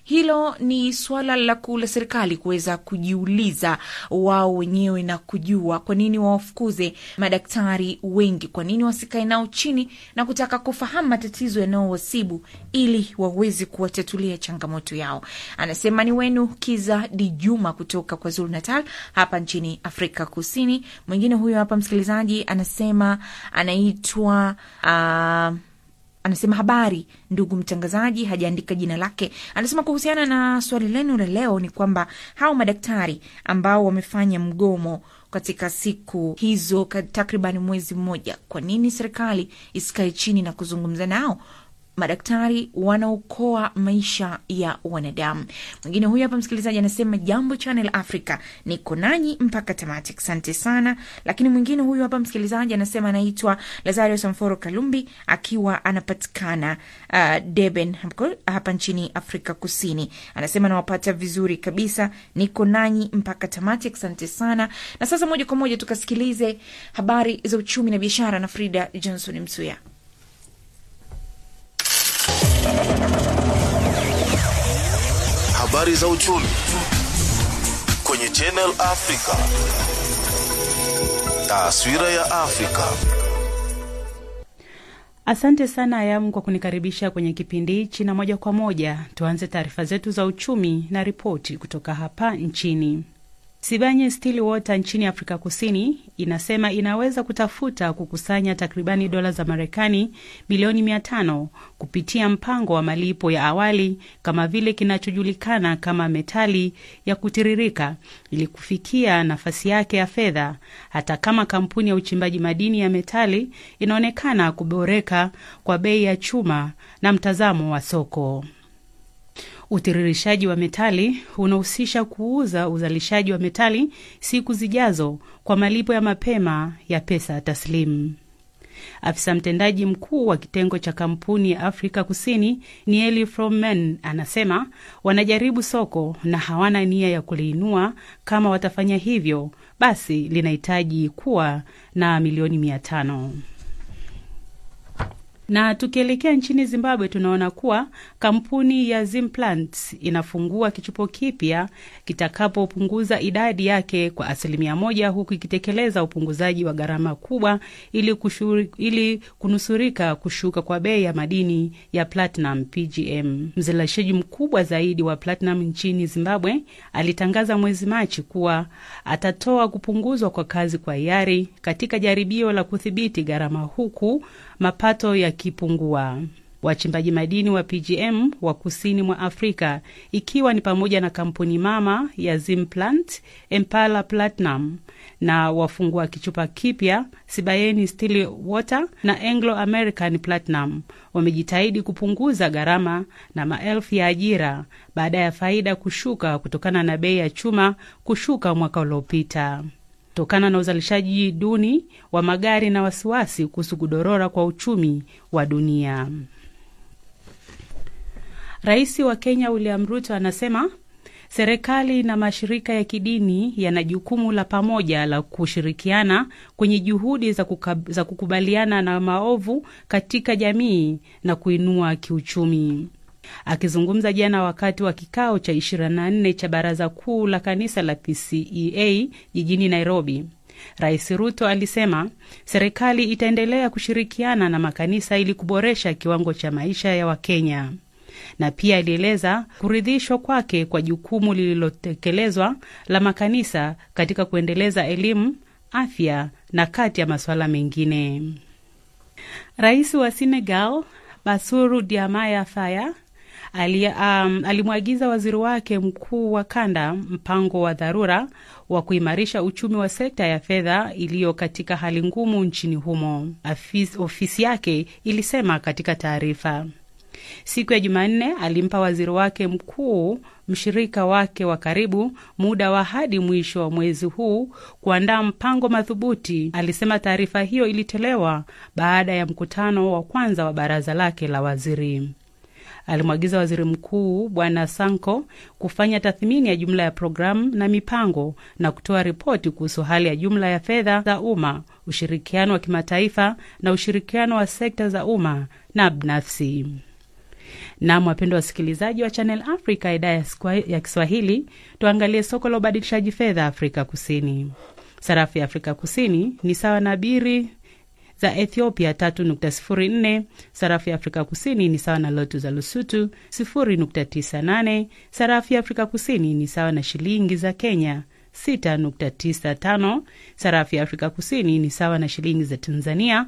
hilo ni suala la kula serikali kuweza kujiuliza wao wenyewe na kujua kwa nini wawafukuze madaktari wengi, kwa nini wasikae nao chini na kutaka kufahamu matatizo yanayowasibu ili waweze kuwatatulia changamoto yao. Anasema ni wenu Kiza Dijuma kutoka kwa Zulu Natal hapa nchini Afrika Kusini. Mwingine huyo hapa msikilizaji anasema anaitwa uh, anasema habari ndugu mtangazaji, hajaandika jina lake. Anasema kuhusiana na swali lenu la leo ni kwamba hao madaktari ambao wamefanya mgomo katika siku hizo takriban mwezi mmoja, kwa nini serikali isikae chini na kuzungumza nao? Madaktari wanaokoa maisha ya wanadamu. Mwingine huyu hapa msikilizaji anasema jambo Channel Africa, niko nanyi mpaka tamati, asante sana. Lakini mwingine huyu hapa msikilizaji anasema anaitwa Lazario Samforo Kalumbi akiwa anapatikana uh, Durban hapa nchini Afrika Kusini. Anasema nawapata vizuri kabisa, niko nanyi mpaka tamati, asante sana. Na sasa moja kwa moja tukasikilize habari za uchumi na biashara na Frida Johnson Msuya. Habari za uchumi kwenye Channel Africa. Taswira ya Afrika. Asante sana Ayamu kwa kunikaribisha kwenye kipindi hichi, na moja kwa moja tuanze taarifa zetu za uchumi na ripoti kutoka hapa nchini. Sibanye Stillwater nchini Afrika Kusini inasema inaweza kutafuta kukusanya takribani dola za Marekani milioni mia tano kupitia mpango wa malipo ya awali kama vile kinachojulikana kama metali ya kutiririka ili kufikia nafasi yake ya fedha, hata kama kampuni ya uchimbaji madini ya metali inaonekana kuboreka kwa bei ya chuma na mtazamo wa soko. Utiririshaji wa metali unahusisha kuuza uzalishaji wa metali siku zijazo kwa malipo ya mapema ya pesa taslimu. Afisa mtendaji mkuu wa kitengo cha kampuni ya Afrika Kusini Nieli Fromen anasema wanajaribu soko na hawana nia ya kuliinua. Kama watafanya hivyo, basi linahitaji kuwa na milioni mia tano na tukielekea nchini Zimbabwe tunaona kuwa kampuni ya Zimplant inafungua kichupo kipya kitakapopunguza idadi yake kwa asilimia moja huku ikitekeleza upunguzaji wa gharama kubwa ili, kushuri, ili kunusurika kushuka kwa bei ya madini ya platinum PGM. Mzalishaji mkubwa zaidi wa platinum nchini Zimbabwe alitangaza mwezi Machi kuwa atatoa kupunguzwa kwa kazi kwa hiari katika jaribio la kudhibiti gharama huku mapato yakipungua. Wachimbaji madini wa PGM wa kusini mwa Afrika ikiwa ni pamoja na kampuni mama ya Zimplant, Impala Platinum na wafungua kichupa kipya Sibayeni Stillwater na Anglo American Platinum wamejitahidi kupunguza gharama na maelfu ya ajira baada ya faida kushuka kutokana na bei ya chuma kushuka mwaka uliopita kutokana na uzalishaji duni wa magari na wasiwasi kuhusu kudorora kwa uchumi wa dunia. Rais wa Kenya William Ruto anasema serikali na mashirika ya kidini yana jukumu la pamoja la kushirikiana kwenye juhudi za, kukab, za kukubaliana na maovu katika jamii na kuinua kiuchumi. Akizungumza jana wakati wa kikao cha 24 cha baraza kuu la kanisa la PCEA jijini Nairobi, Rais Ruto alisema serikali itaendelea kushirikiana na makanisa ili kuboresha kiwango cha maisha ya Wakenya, na pia alieleza kuridhishwa kwake kwa jukumu lililotekelezwa la makanisa katika kuendeleza elimu, afya na kati ya masuala mengine. Rais wa Senegal Bassirou Diomaye Faye Ali, um, alimwagiza waziri wake mkuu wa kanda mpango wa dharura wa kuimarisha uchumi wa sekta ya fedha iliyo katika hali ngumu nchini humo, Afis, ofisi yake ilisema katika taarifa. Siku ya Jumanne alimpa waziri wake mkuu mshirika wake wa karibu muda wa hadi mwisho wa mwezi huu kuandaa mpango madhubuti, alisema. Taarifa hiyo ilitolewa baada ya mkutano wa kwanza wa baraza lake la waziri. Alimwagiza waziri mkuu Bwana Sanko kufanya tathmini ya jumla ya programu na mipango na kutoa ripoti kuhusu hali ya jumla ya fedha za umma, ushirikiano wa kimataifa na ushirikiano wa sekta za umma na binafsi. Nam, wapendwa wasikilizaji wa Channel Africa idhaa ya Skwa- ya Kiswahili, tuangalie soko la ubadilishaji fedha Afrika Kusini. Sarafu ya Afrika Kusini ni sawa na biri za Ethiopia 3.04. Sarafu ya Afrika Kusini ni sawa na lotu za Lusutu 0.98. Sarafu ya Afrika Kusini ni sawa na shilingi za Kenya 6.95. Sarafu ya Afrika Kusini ni sawa na shilingi za Tanzania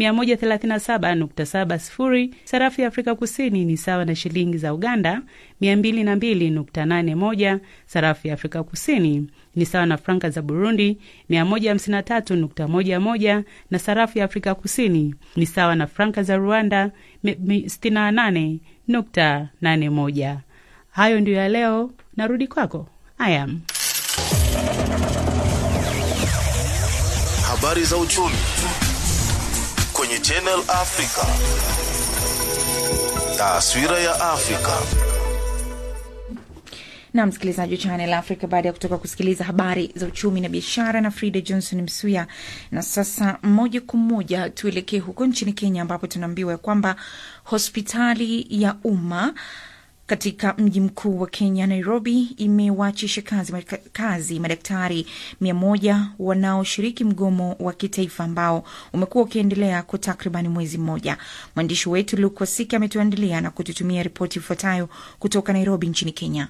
137.70. Sarafu ya Afrika Kusini ni sawa na shilingi za Uganda 202.81. Sarafu ya Afrika Kusini ni sawa na franka za Burundi 153.11 na sarafu ya Afrika Kusini ni sawa na franka za Rwanda 68.81. Hayo ndiyo ya leo, narudi kwako Ayam. Habari za uchumi kwenye Channel Africa. Taswira ya Afrika. na msikilizaji wa Channel Africa, baada ya kutoka kusikiliza habari za uchumi na biashara na Frida Johnson Msuya. Na sasa moja kwa moja tuelekee huko nchini Kenya, ambapo tunaambiwa ya kwamba hospitali ya umma katika mji mkuu wa Kenya, Nairobi, imewaachisha kazi, kazi madaktari mia moja wanaoshiriki mgomo wa kitaifa ambao umekuwa ukiendelea kwa takribani mwezi mmoja. Mwandishi wetu Luke Wasika ametuandalia na kututumia ripoti ifuatayo kutoka Nairobi nchini Kenya.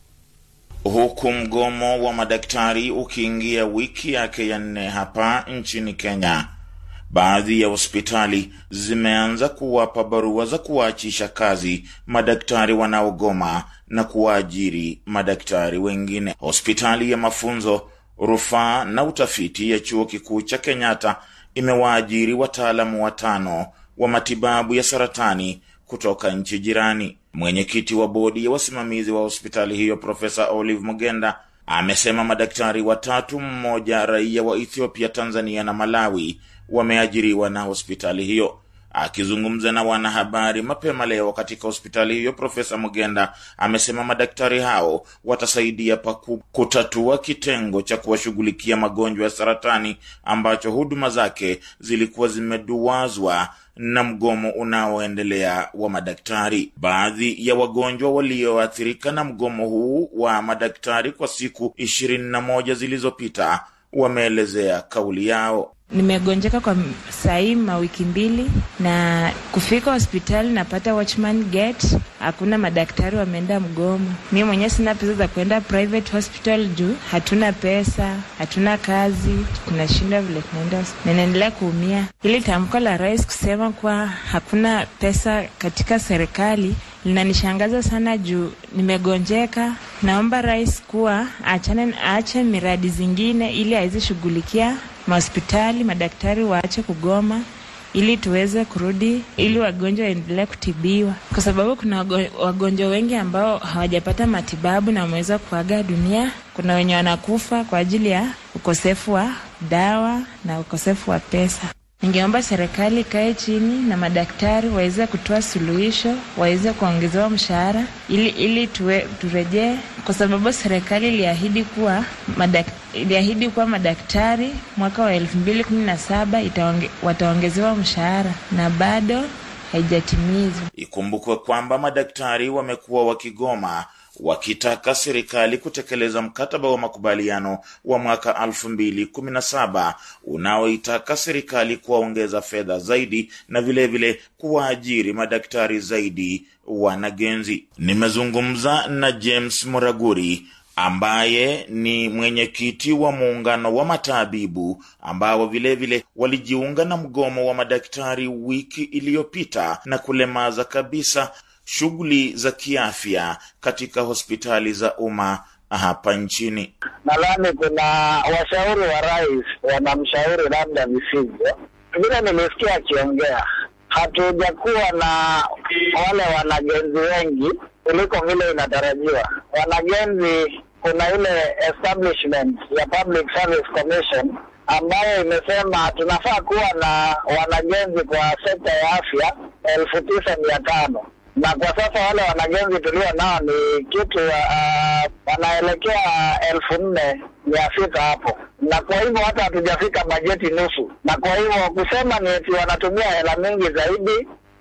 Huku mgomo wa madaktari ukiingia wiki yake ya nne hapa nchini Kenya, baadhi ya hospitali zimeanza kuwapa barua za kuwaachisha kazi madaktari wanaogoma na kuwaajiri madaktari wengine. Hospitali ya mafunzo, rufaa na utafiti ya chuo kikuu cha Kenyatta imewaajiri wataalamu watano wa matibabu ya saratani kutoka nchi jirani. Mwenyekiti wa bodi ya wasimamizi wa hospitali hiyo Profesa Olive Mugenda amesema madaktari watatu, mmoja raia wa Ethiopia, Tanzania na Malawi, wameajiriwa na hospitali hiyo. Akizungumza na wanahabari mapema leo katika hospitali hiyo, Profesa Mugenda amesema madaktari hao watasaidia paku kutatua kitengo cha kuwashughulikia magonjwa ya saratani ambacho huduma zake zilikuwa zimeduwazwa na mgomo unaoendelea wa madaktari. Baadhi ya wagonjwa walioathirika na mgomo huu wa madaktari kwa siku ishirini na moja zilizopita wameelezea kauli yao. Nimegonjeka kwa sahii mawiki mbili, na kufika hospitali napata watchman gate, hakuna madaktari, wameenda mgomo. Mi mwenyewe sina pesa za kuenda private hospital juu hatuna pesa, hatuna kazi, tunashinda vile tunaenda, ninaendelea kuumia. Hili tamko la rais kusema kuwa hakuna pesa katika serikali linanishangaza sana juu nimegonjeka. Naomba rais kuwa achane, aache miradi zingine ili aweze shughulikia mahospitali, madaktari waache kugoma ili tuweze kurudi, ili wagonjwa waendelee kutibiwa, kwa sababu kuna wagonjwa wengi ambao hawajapata matibabu na wameweza kuaga dunia. Kuna wenye wanakufa kwa ajili ya ukosefu wa dawa na ukosefu wa pesa. Ningeomba serikali ikae chini na madaktari waweze kutoa suluhisho, waweze kuongezewa mshahara ili ili tuwe, turejee, kwa sababu serikali iliahidi kuwa madak, iliahidi kuwa madaktari mwaka wa elfu mbili kumi na saba wataongezewa mshahara na bado haijatimizwa. Ikumbukwe kwamba madaktari wamekuwa wakigoma wakitaka serikali kutekeleza mkataba wa makubaliano wa mwaka elfu mbili kumi na saba unaoitaka serikali kuwaongeza fedha zaidi na vilevile kuwaajiri madaktari zaidi wanagenzi. Nimezungumza na James Muraguri ambaye ni mwenyekiti wa muungano wa matabibu ambao vilevile walijiunga na mgomo wa madaktari wiki iliyopita na kulemaza kabisa shughuli za kiafya katika hospitali za umma hapa nchini. Nadhani kuna washauri wa rais wanamshauri labda visivyo. Vile nimesikia akiongea, hatujakuwa na wale wanagenzi wengi kuliko vile inatarajiwa. Wanagenzi, kuna ile establishment ya Public Service Commission ambayo imesema tunafaa kuwa na wanagenzi kwa sekta ya afya elfu tisa mia tano na kwa sasa wale wanagenzi tulio nao ni kitu uh, wanaelekea elfu nne mia sita hapo, na kwa hivyo hata hatujafika bajeti nusu, na kwa hivyo kusema ni eti wanatumia hela mingi zaidi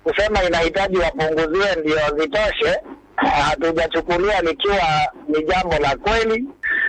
kusema inahitaji wapunguziwe ndio zitoshe, hatujachukulia likiwa ni jambo la kweli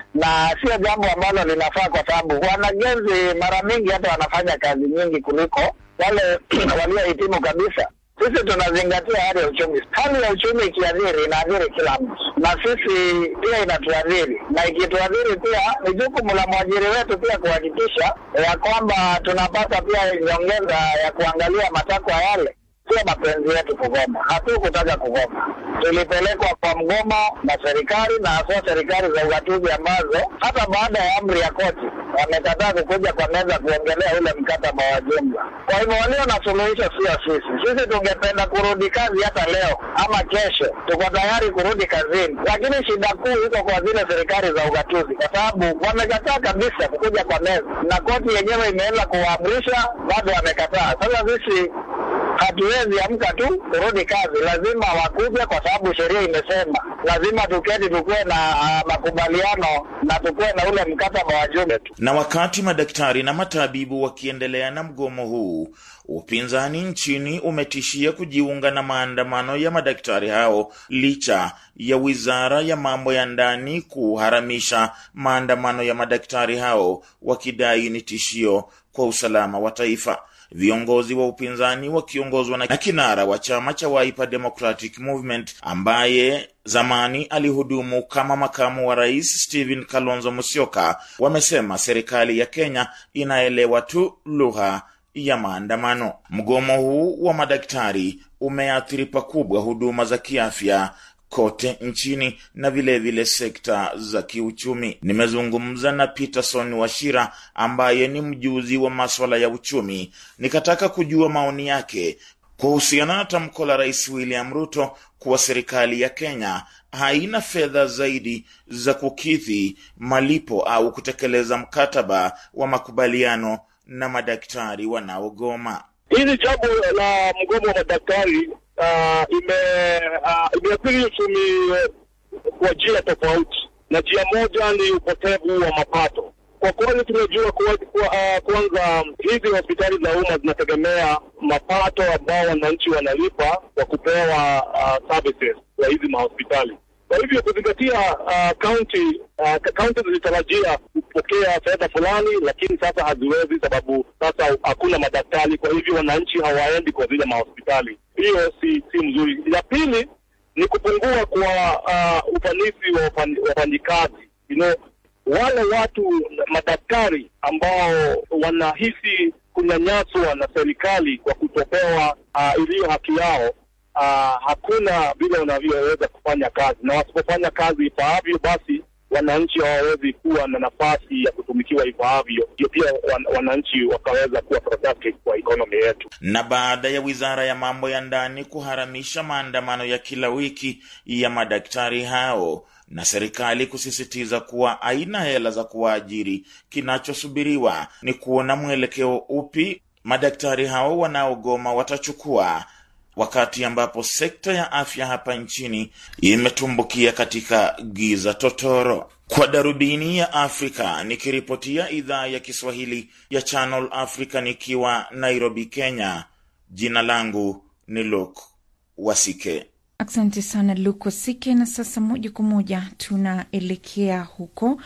na sio jambo ambalo linafaa, kwa sababu wanagenzi mara mingi hata wanafanya kazi nyingi kuliko wale waliohitimu kabisa. Sisi tunazingatia hali ya uchumi. Hali ya uchumi ikiadhiri, inaadhiri kila mtu, na sisi pia inatuadhiri, na ikituadhiri pia ni jukumu la mwajiri wetu pia kuhakikisha ya kwamba tunapata pia nyongeza ya kuangalia matakwa yale sio mapenzi yetu kugoma, hatukutaka kugoma. Tulipelekwa kwa mgomo na serikali na hasa serikali za ugatuzi ambazo hata baada ya amri ya koti wamekataa kukuja kwa meza kuongelea ule mkataba wa jumla. Kwa hivyo walio na suluhisho sio sisi. Sisi tungependa kurudi kazi hata leo ama kesho, tuko tayari kurudi kazini, lakini shida kuu iko kwa zile serikali za ugatuzi, kwa sababu wamekataa kabisa kukuja kwa meza, na koti yenyewe imeenda kuwaamrisha, bado wamekataa. Sasa sisi hatuwezi amka tu kurudi kazi, lazima wakuje, kwa sababu sheria imesema lazima tuketi, tukuwe na uh, makubaliano na tukuwe na ule mkataba wa jumla tu. Na wakati madaktari na matabibu wakiendelea na mgomo huu, upinzani nchini umetishia kujiunga na maandamano ya madaktari hao licha ya wizara ya mambo ya ndani kuharamisha maandamano ya madaktari hao, wakidai ni tishio kwa usalama wa taifa. Viongozi wa upinzani wakiongozwa na kinara wa chama cha Wiper Democratic Movement ambaye zamani alihudumu kama makamu wa rais Stephen Kalonzo Musyoka wamesema serikali ya Kenya inaelewa tu lugha ya maandamano. Mgomo huu wa madaktari umeathiri pakubwa huduma za kiafya kote nchini na vilevile vile sekta za kiuchumi. Nimezungumza na Peterson Washira ambaye ni mjuzi wa maswala ya uchumi, nikataka kujua maoni yake kuhusiana na tamko la Rais William Ruto kuwa serikali ya Kenya haina fedha zaidi za kukidhi malipo au kutekeleza mkataba wa makubaliano na madaktari wanaogoma. Hili jambo la mgomo wa madaktari uh, ime uh, imeathiri uchumi kwa njia tofauti, na njia moja ni upotevu wa mapato. Kwa kweli tumejua kuwa, kuwa, uh, kwanza hizi hospitali za umma zinategemea mapato ambao wananchi wanalipa kwa kupewa uh, services za hizi mahospitali. Kwa hivyo kuzingatia kaunti uh, kaunti uh, zilitarajia kupokea fedha fulani, lakini sasa haziwezi sababu sasa hakuna madaktari. Kwa hivyo wananchi hawaendi kwa zile mahospitali. Hiyo si si mzuri. Ya pili ni kupungua kwa uh, ufanisi wa wafanyikazi you know, wale watu madaktari ambao wanahisi kunyanyaswa na serikali kwa kutopewa uh, iliyo haki yao uh, hakuna vile unavyoweza kufanya kazi, na wasipofanya kazi ifaavyo, basi wananchi hawawezi kuwa na nafasi ya kutumikiwa ifaavyo, ndio pia wan, wananchi wakaweza kuwa productive kwa economy yetu. Na baada ya wizara ya mambo ya ndani kuharamisha maandamano ya kila wiki ya madaktari hao na serikali kusisitiza kuwa haina hela za kuwaajiri, kinachosubiriwa ni kuona mwelekeo upi madaktari hao wanaogoma watachukua wakati ambapo sekta ya afya hapa nchini imetumbukia katika giza totoro. Kwa darubini ya Afrika, nikiripotia idhaa ya Kiswahili ya Channel Africa nikiwa Nairobi, Kenya, jina langu ni Luke Wasike. Asante sana Luko Sike. Na sasa moja kwa moja tunaelekea huko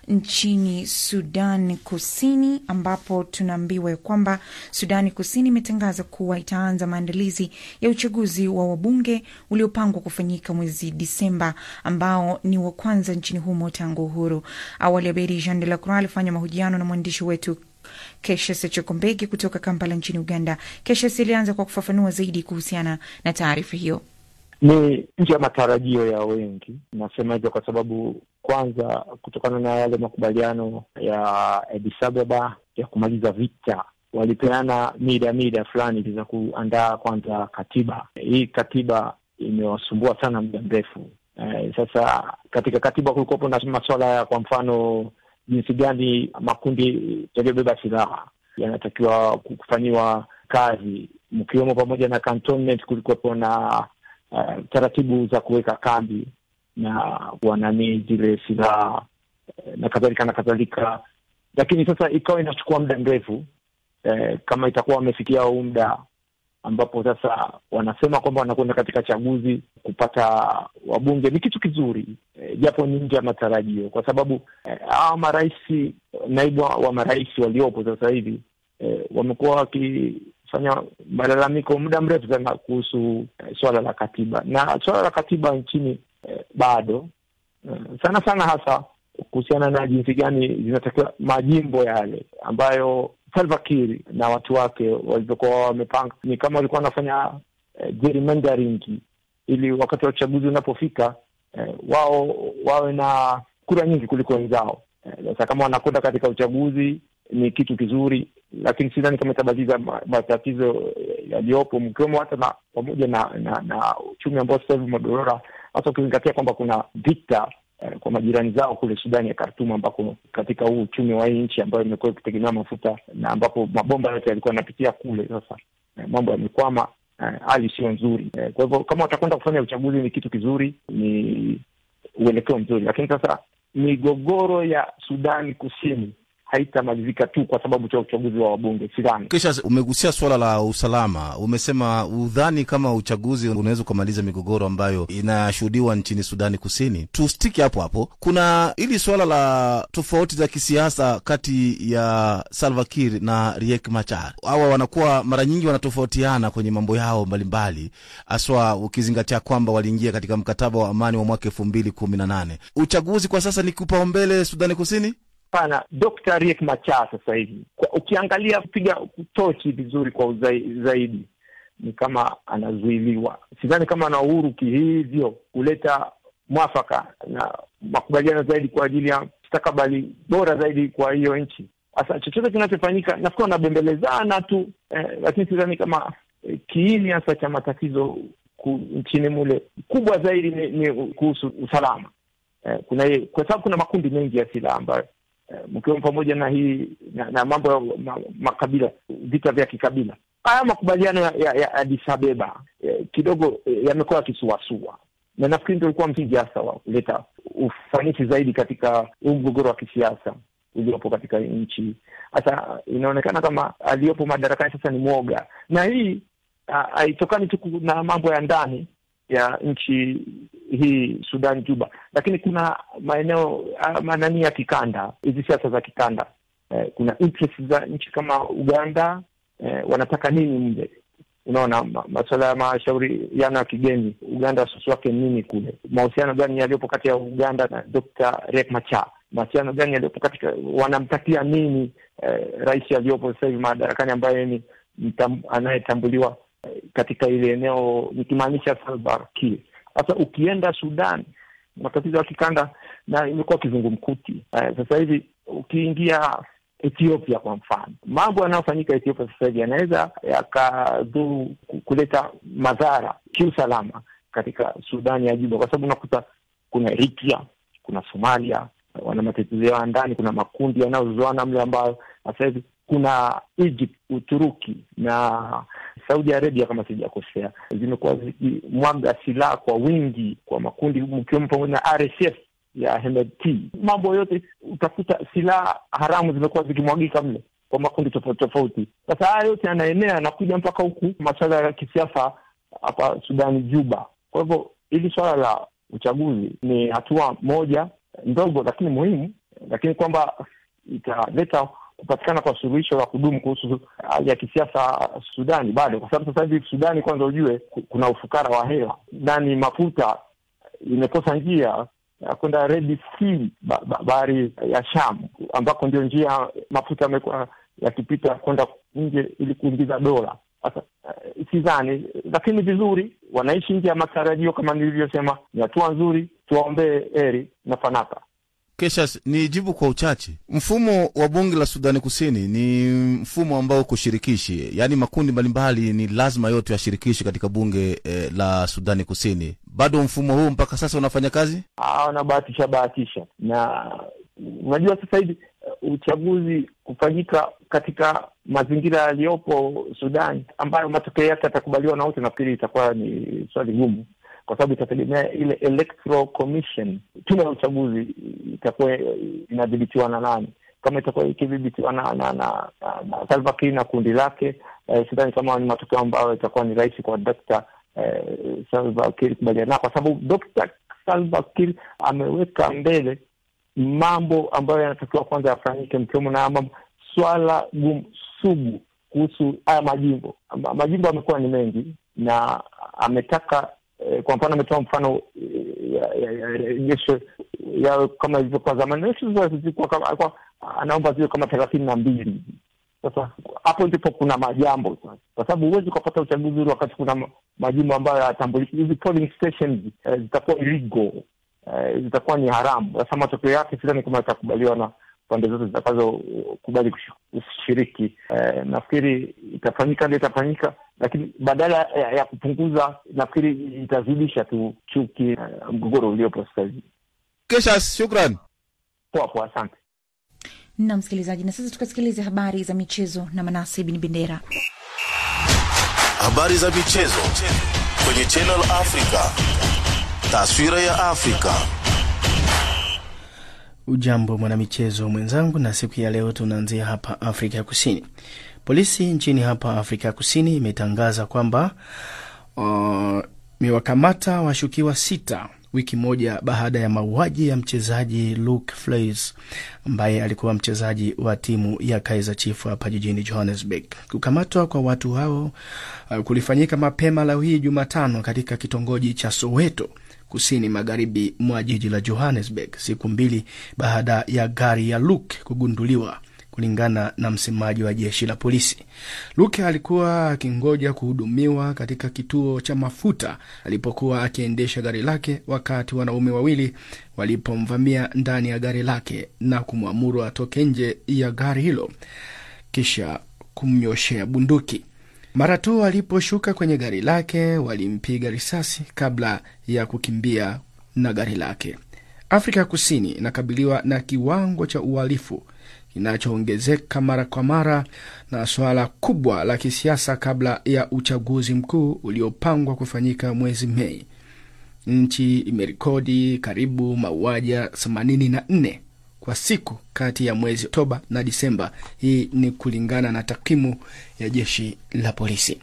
nchini Sudan Kusini, ambapo tunaambiwa ya kwamba Sudani Kusini imetangaza kuwa itaanza maandalizi ya uchaguzi wa wabunge uliopangwa kufanyika mwezi Disemba, ambao ni wa kwanza nchini humo tangu uhuru. Awali Abedi Jean de la Croix alifanya mahojiano na mwandishi wetu Keshesi Chokombegi kutoka Kampala nchini Uganda. Keshesi ilianza kwa kufafanua zaidi kuhusiana na taarifa hiyo. Ni nje ya matarajio ya wengi. Nasema hivyo kwa sababu kwanza, kutokana na yale makubaliano ya Addis Ababa ya kumaliza vita, walipeana mida mida fulani za kuandaa kwanza katiba. Hii katiba imewasumbua sana muda mrefu. Eh, sasa katika katiba kulikuwepo na masuala ya kwa mfano jinsi gani makundi yaliyobeba silaha yanatakiwa kufanyiwa kazi, mkiwemo pamoja na cantonment. Kulikuwepo na uh, taratibu za kuweka kambi na kuwananii zile silaha na kadhalika na kadhalika, lakini sasa ikawa inachukua muda mrefu eh, kama itakuwa wamefikia huu muda ambapo sasa wanasema kwamba wanakwenda katika chaguzi kupata wabunge ni kitu kizuri e, japo ni nje ya matarajio, kwa sababu hawa e, marais, naibu wa marais waliopo sasa hivi e, wamekuwa wakifanya malalamiko muda mrefu sana kuhusu e, swala la katiba na swala la katiba nchini e, bado e, sana sana hasa kuhusiana na jinsi gani zinatakiwa majimbo yale ambayo Salva Kiir na watu wake walivyokuwa wamepanga, ni kama walikuwa wanafanya eh, gerrymandering ili wakati wa uchaguzi unapofika eh, wao wawe na kura nyingi kuliko wenzao. Sasa eh, kama wanakwenda katika uchaguzi ni kitu kizuri, lakini sidhani kama itabadiza matatizo yaliyopo, mkiwemo hata na pamoja na, na, na uchumi ambao sasa hivi umedorora, hasa ukizingatia kwamba kuna vita kwa majirani zao kule Sudani ya Khartoum, ambako katika huu uchumi wa hii nchi ambayo imekuwa ikitegemea mafuta na ambapo mabomba yote yalikuwa yanapitia kule. Sasa mambo yamekwama, hali sio nzuri. Kwa hivyo kama watakwenda kufanya uchaguzi ni kitu kizuri, ni uelekeo mzuri, lakini sasa migogoro ya Sudani Kusini haitamalizika tu kwa sababu cha uchaguzi wa wabunge, sidhani. Kisha umegusia suala la usalama, umesema udhani kama uchaguzi unaweza ukamaliza migogoro ambayo inashuhudiwa nchini Sudani Kusini. Tustiki hapo hapo, kuna hili suala la tofauti za kisiasa kati ya Salva Kiir na Riek Machar. Hawa wanakuwa mara nyingi wanatofautiana kwenye mambo yao mbalimbali, haswa ukizingatia kwamba waliingia katika mkataba wa amani wa mwaka elfu mbili kumi na nane. Uchaguzi kwa sasa ni kipaumbele Sudani Kusini? Hapana, Dr. Riek Machar sasa hivi ukiangalia kupiga tochi vizuri kwa uzai, zaidi ni kama anazuiliwa. Sidhani kama ana uhuru kihivyo kuleta mwafaka na makubaliano zaidi kwa ajili ya mustakabali bora zaidi kwa hiyo nchi. Sasa chochote kinachofanyika nafikiri wanabembelezana tu eh, lakini sidhani kama eh, kiini hasa cha matatizo ku, nchini mule kubwa zaidi ni, ni kuhusu usalama eh, kuna kwa sababu kuna makundi mengi ya silaha ambayo mkiwemo pamoja na hii na, na mambo ya ma, makabila vita vya kikabila. Haya makubaliano ya, ya, ya Addis Abeba eh, kidogo eh, yamekuwa yakisuasua, na nafikiri ndio ulikuwa msingi hasa wa kuleta ufanisi zaidi katika huu mgogoro wa kisiasa uliopo katika nchi. Sasa inaonekana kama aliyopo madarakani sasa ni mwoga, na hii haitokani tu na mambo ya ndani ya nchi hii Sudan Juba, lakini kuna maeneo manani ya kikanda, hizi siasa za kikanda eh, kuna interest za nchi kama Uganda eh, wanataka nini mle Unaona, masuala ya mashauriano ya kigeni, Uganda wasiwasi wake nini kule? Mahusiano gani yaliyopo kati ya Uganda na Dr. Riek Machar? Mahusiano gani yaliyopo katika, wanamtakia nini eh, rais aliyopo sasa hivi madarakani ambaye ni anayetambuliwa katika ile eneo nikimaanisha Salva Kiir. Sasa ukienda Sudan, matatizo ya kikanda na imekuwa kizungumkuti. Uh, sasa hivi ukiingia Ethiopia kwa mfano, mambo yanayofanyika Ethiopia sasa hivi yanaweza yakadhuru kuleta madhara kiusalama katika Sudani ya Juba, kwa sababu unakuta kuna Eritrea, kuna Somalia wana matatizo yao ndani, kuna makundi yanayozoana mle ambayo sasa hivi kuna Egypt, Uturuki na Saudi Arabia kama sijakosea, zimekuwa zikimwaga silaha kwa wingi kwa makundi mkiwemo pamoja na RSF ya Hemedti. Mambo yote utakuta silaha haramu zimekuwa zikimwagika mle kwa makundi tofauti tofauti. Sasa haya yote yanaenea yanakuja mpaka huku masuala ya kisiasa hapa Sudani Juba. Kwa hivyo hili suala la uchaguzi ni hatua moja ndogo lakini muhimu, lakini kwamba italeta kupatikana kwa suluhisho la kudumu kuhusu hali ya kisiasa Sudani bado, kwa sababu sasa hivi Sudani, kwanza ujue kuna ufukara wa hewa nani, mafuta imekosa njia ya kwenda Red Sea, bahari ya Sham, ambako ndio njia mafuta yamekuwa yakipita kwenda nje ili kuingiza dola. Sasa uh, sidhani, lakini vizuri, wanaishi nje ya matarajio. Kama nilivyosema, ni hatua nzuri, tuwaombee heri na fanaka. Kesha, ni jibu kwa uchache. Mfumo wa bunge la Sudani Kusini ni mfumo ambao uko shirikishi, yaani makundi mbalimbali ni lazima yote yashirikishwe katika bunge eh, la Sudani Kusini. Bado mfumo huu mpaka sasa unafanya kazi? Wanabahatisha bahatisha, na unajua sasa hivi uchaguzi kufanyika katika mazingira yaliyopo Sudani ambayo matokeo yake yatakubaliwa na wote, nafikiri itakuwa ni swali gumu kwa sababu itategemea ile electoral commission, tume ya uchaguzi itakuwa inadhibitiwa na nani? Kama itakuwa ikidhibitiwa na na na, na, na Salva Kiir na kundi lake eh, sidhani kama ni matokeo ambayo itakuwa ni rahisi kwa Dr. eh, Salva Kiir kubaliana, kwa sababu Dr. Salva Kiir ameweka mbele mambo ambayo yanatakiwa kwanza yafanyike, mkiwemo na mambo swala gumu sugu kuhusu haya majimbo. Ma- Majimbo amekuwa ni mengi na ametaka eh, kwa mfano ametoa mfano eh, ya- ya- ya rejesho yawe kama ilivyokuwa zamani. Rejesho zilikuwa kama alikuwa anaomba ziwe kama thelathini na mbili. Sasa hapo ndipo kuna majambo sasa, kwa sababu huwezi ukapata uchaguzi ule wakati kuna ma- majimbo ambayo hayatambuliki. Hizi polling stations eh, zitakuwa illegal eh, zitakuwa ni haramu. Sasa matokeo yake sidhani kama yatakubaliwa na pande zote zitakazokubali kushiriki. Eh, nafikiri itafanyika ndio itafanyika, lakini badala ya, ya kupunguza, nafikiri itazidisha tu chuki, eh, mgogoro uliopo sasa hivi. Kesha, shukran. Poa poa, asante. na msikilizaji, na sasa tukasikilize habari za michezo na Manase Bin Bendera. Habari za michezo kwenye Channel Africa. Taswira ya Afrika. Ujambo mwanamichezo mwenzangu, na siku ya leo tunaanzia hapa Afrika ya Kusini. Polisi nchini hapa Afrika ya Kusini imetangaza kwamba uh, imewakamata washukiwa sita wiki moja baada ya mauaji ya mchezaji Luke Fleis ambaye alikuwa mchezaji wa timu ya Kaizer Chiefs hapa jijini Johannesburg. Kukamatwa kwa watu hao uh, kulifanyika mapema leo hii Jumatano katika kitongoji cha Soweto kusini magharibi mwa jiji la Johannesburg, siku mbili baada ya gari ya Luke kugunduliwa, kulingana na msemaji wa jeshi la polisi. Luke alikuwa akingoja kuhudumiwa katika kituo cha mafuta alipokuwa akiendesha gari lake, wakati wanaume wawili walipomvamia ndani ya gari lake na kumwamuru atoke nje ya gari hilo, kisha kumnyoshea bunduki. Mara tu aliposhuka kwenye gari lake walimpiga risasi kabla ya kukimbia na gari lake. Afrika ya Kusini inakabiliwa na kiwango cha uhalifu kinachoongezeka mara kwa mara na suala kubwa la kisiasa kabla ya uchaguzi mkuu uliopangwa kufanyika mwezi Mei. Nchi imerekodi karibu mauaji ya 84 kwa siku kati ya mwezi Oktoba na Disemba. Hii ni kulingana na takwimu ya jeshi la polisi.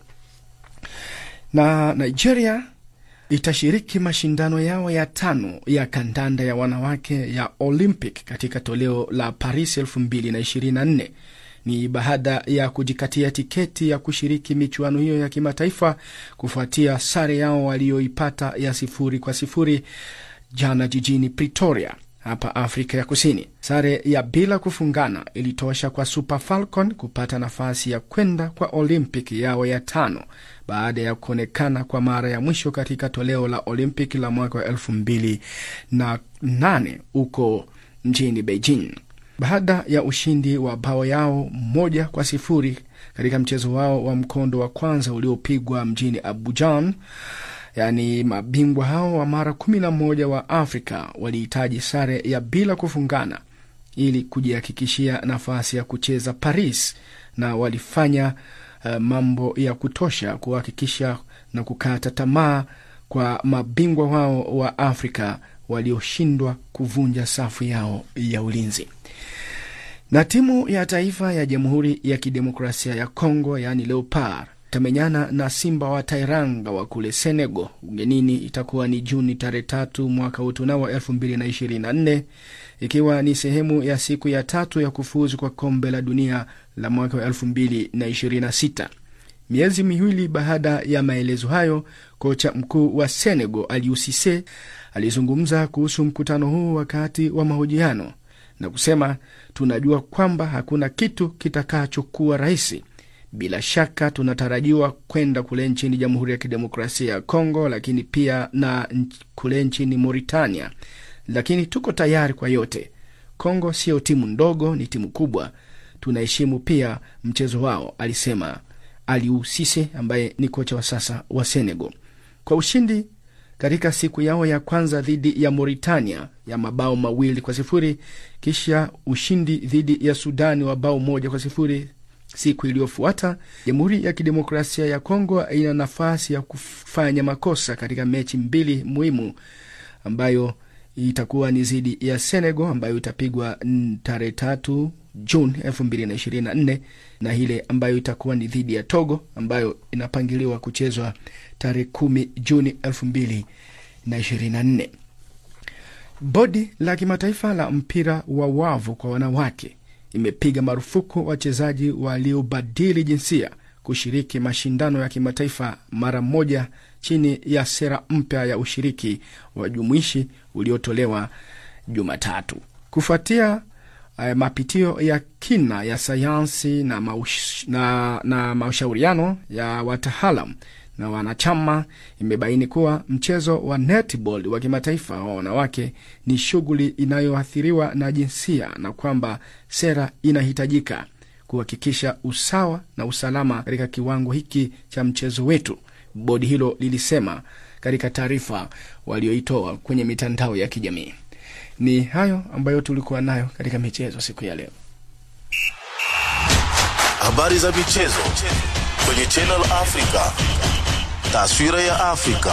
Na Nigeria itashiriki mashindano yao ya tano ya kandanda ya wanawake ya Olympic katika toleo la Paris 2024 ni baada ya kujikatia tiketi ya kushiriki michuano hiyo ya kimataifa kufuatia sare yao walioipata ya sifuri kwa sifuri jana jijini Pretoria hapa Afrika ya Kusini. Sare ya bila kufungana ilitosha kwa Super Falcon kupata nafasi ya kwenda kwa Olympic yao ya tano baada ya kuonekana kwa mara ya mwisho katika toleo la Olympic la mwaka wa elfu mbili na nane huko mjini Beijing. Baada ya ushindi wa bao yao moja kwa sifuri katika mchezo wao wa mkondo wa kwanza uliopigwa mjini Abujan, yaani mabingwa hao wa mara kumi na moja wa Afrika walihitaji sare ya bila kufungana ili kujihakikishia nafasi ya kucheza Paris, na walifanya uh, mambo ya kutosha kuhakikisha na kukata tamaa kwa mabingwa wao wa Afrika walioshindwa kuvunja safu yao ya ulinzi. Na timu ya taifa ya Jamhuri ya Kidemokrasia ya Kongo yaani Leopard itamenyana na Simba wa Tairanga wa kule Senegal ugenini. Itakuwa ni Juni tarehe tatu mwaka utunao wa elfu mbili na ishirini na nne ikiwa ni sehemu ya siku ya tatu ya kufuzu kwa kombe la dunia la mwaka wa elfu mbili na ishirini na sita. Miezi miwili baada ya maelezo hayo, kocha mkuu wa Senegal Aliou Cisse alizungumza kuhusu mkutano huu wakati wa mahojiano na kusema, tunajua kwamba hakuna kitu kitakachokuwa rahisi. Bila shaka tunatarajiwa kwenda kule nchini Jamhuri ya Kidemokrasia ya Kongo, lakini pia na kule nchini Mauritania, lakini tuko tayari kwa yote. Kongo sio timu ndogo, ni timu kubwa. Tunaheshimu pia mchezo wao, alisema Aliou Cisse ambaye ni kocha wa sasa wa Senegal. Kwa ushindi katika siku yao ya kwanza dhidi ya Mauritania ya mabao mawili kwa sifuri kisha ushindi dhidi ya Sudani wa bao moja kwa sifuri siku iliyofuata, Jamhuri ya Kidemokrasia ya Kongo ina nafasi ya kufanya makosa katika mechi mbili muhimu ambayo itakuwa ni dhidi ya Senegal ambayo itapigwa mm, tarehe tatu Juni elfu mbili na ishirini na nne na ile ambayo itakuwa ni dhidi ya Togo ambayo inapangiliwa kuchezwa tarehe kumi Juni elfu mbili na ishirini na nne. Bodi la kimataifa la mpira wa wavu kwa wanawake imepiga marufuku wachezaji waliobadili jinsia kushiriki mashindano ya kimataifa mara moja chini ya sera mpya ya ushiriki wa jumuishi uliotolewa Jumatatu kufuatia uh, mapitio ya kina ya sayansi na, maush, na, na mashauriano ya wataalam na wanachama imebaini kuwa mchezo wa netball wa kimataifa wa wanawake ni shughuli inayoathiriwa na jinsia na kwamba sera inahitajika kuhakikisha usawa na usalama katika kiwango hiki cha mchezo wetu, bodi hilo lilisema katika taarifa walioitoa kwenye mitandao ya kijamii. Ni hayo ambayo tulikuwa nayo katika michezo siku ya leo. Habari za michezo kwenye Channel Africa. Taswira ya Afrika.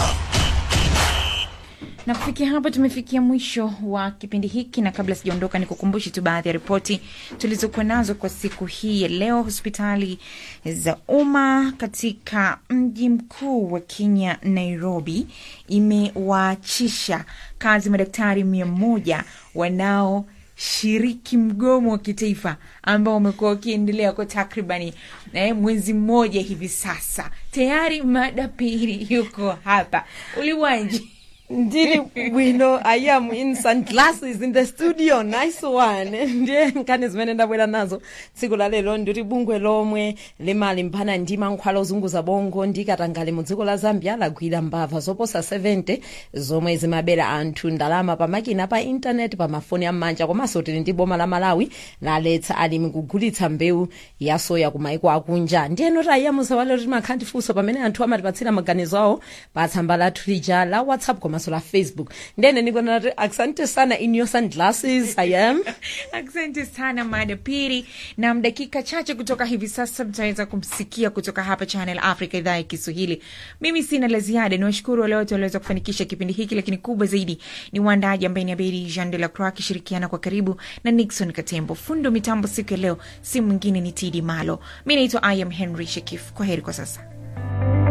na kufikia hapo tumefikia mwisho wa kipindi hiki na kabla sijaondoka nikukumbushe tu baadhi ya ripoti tulizokuwa nazo kwa siku hii ya leo hospitali za umma katika mji mkuu wa kenya nairobi imewaachisha kazi madaktari mia moja wanao shiriki mgomo wa kitaifa ambao umekuwa ukiendelea kwa takribani eh, mwezi mmoja hivi sasa tayari mada pili yuko hapa uliwanji ndili bwino i am in sunglasses in the studio nice one ndiye nkhani zimene ndabwera nazo tsiku la lero nditi bungwe lomwe limali mphana ndi mankhwala ozunguza bongo ndi katangale mu dziko la zambia lagwira mbava zoposa 70 zomwe zimabera anthu ndalama pamakina pa intaneti pa mafoni am'manja komanso tili ndi boma la malawi laletsa alimi kugulitsa mbewu ya soya ku maiko akunja ndiyeno tayiyamusa walero timakhala ndifunso pamene anthu amatipatsira maganizo awo pa tsamba lathu lija la whatsapp komanso la facebook ndene nikona nati asante sana in your sunglasses i am asante sana mada pili na dakika chache kutoka hivi sasa mtaweza kumsikia kutoka hapa channel africa idhaa ya kiswahili mimi sina la ziada ni washukuru wale wote waliweza kufanikisha kipindi hiki lakini kubwa zaidi ni uandaji ambaye ni aberi jean de la croix akishirikiana kwa karibu na nixon katembo fundo mitambo siku ya leo si mwingine ni tidi malo mi naitwa i am henry shekif kwa heri kwa sasa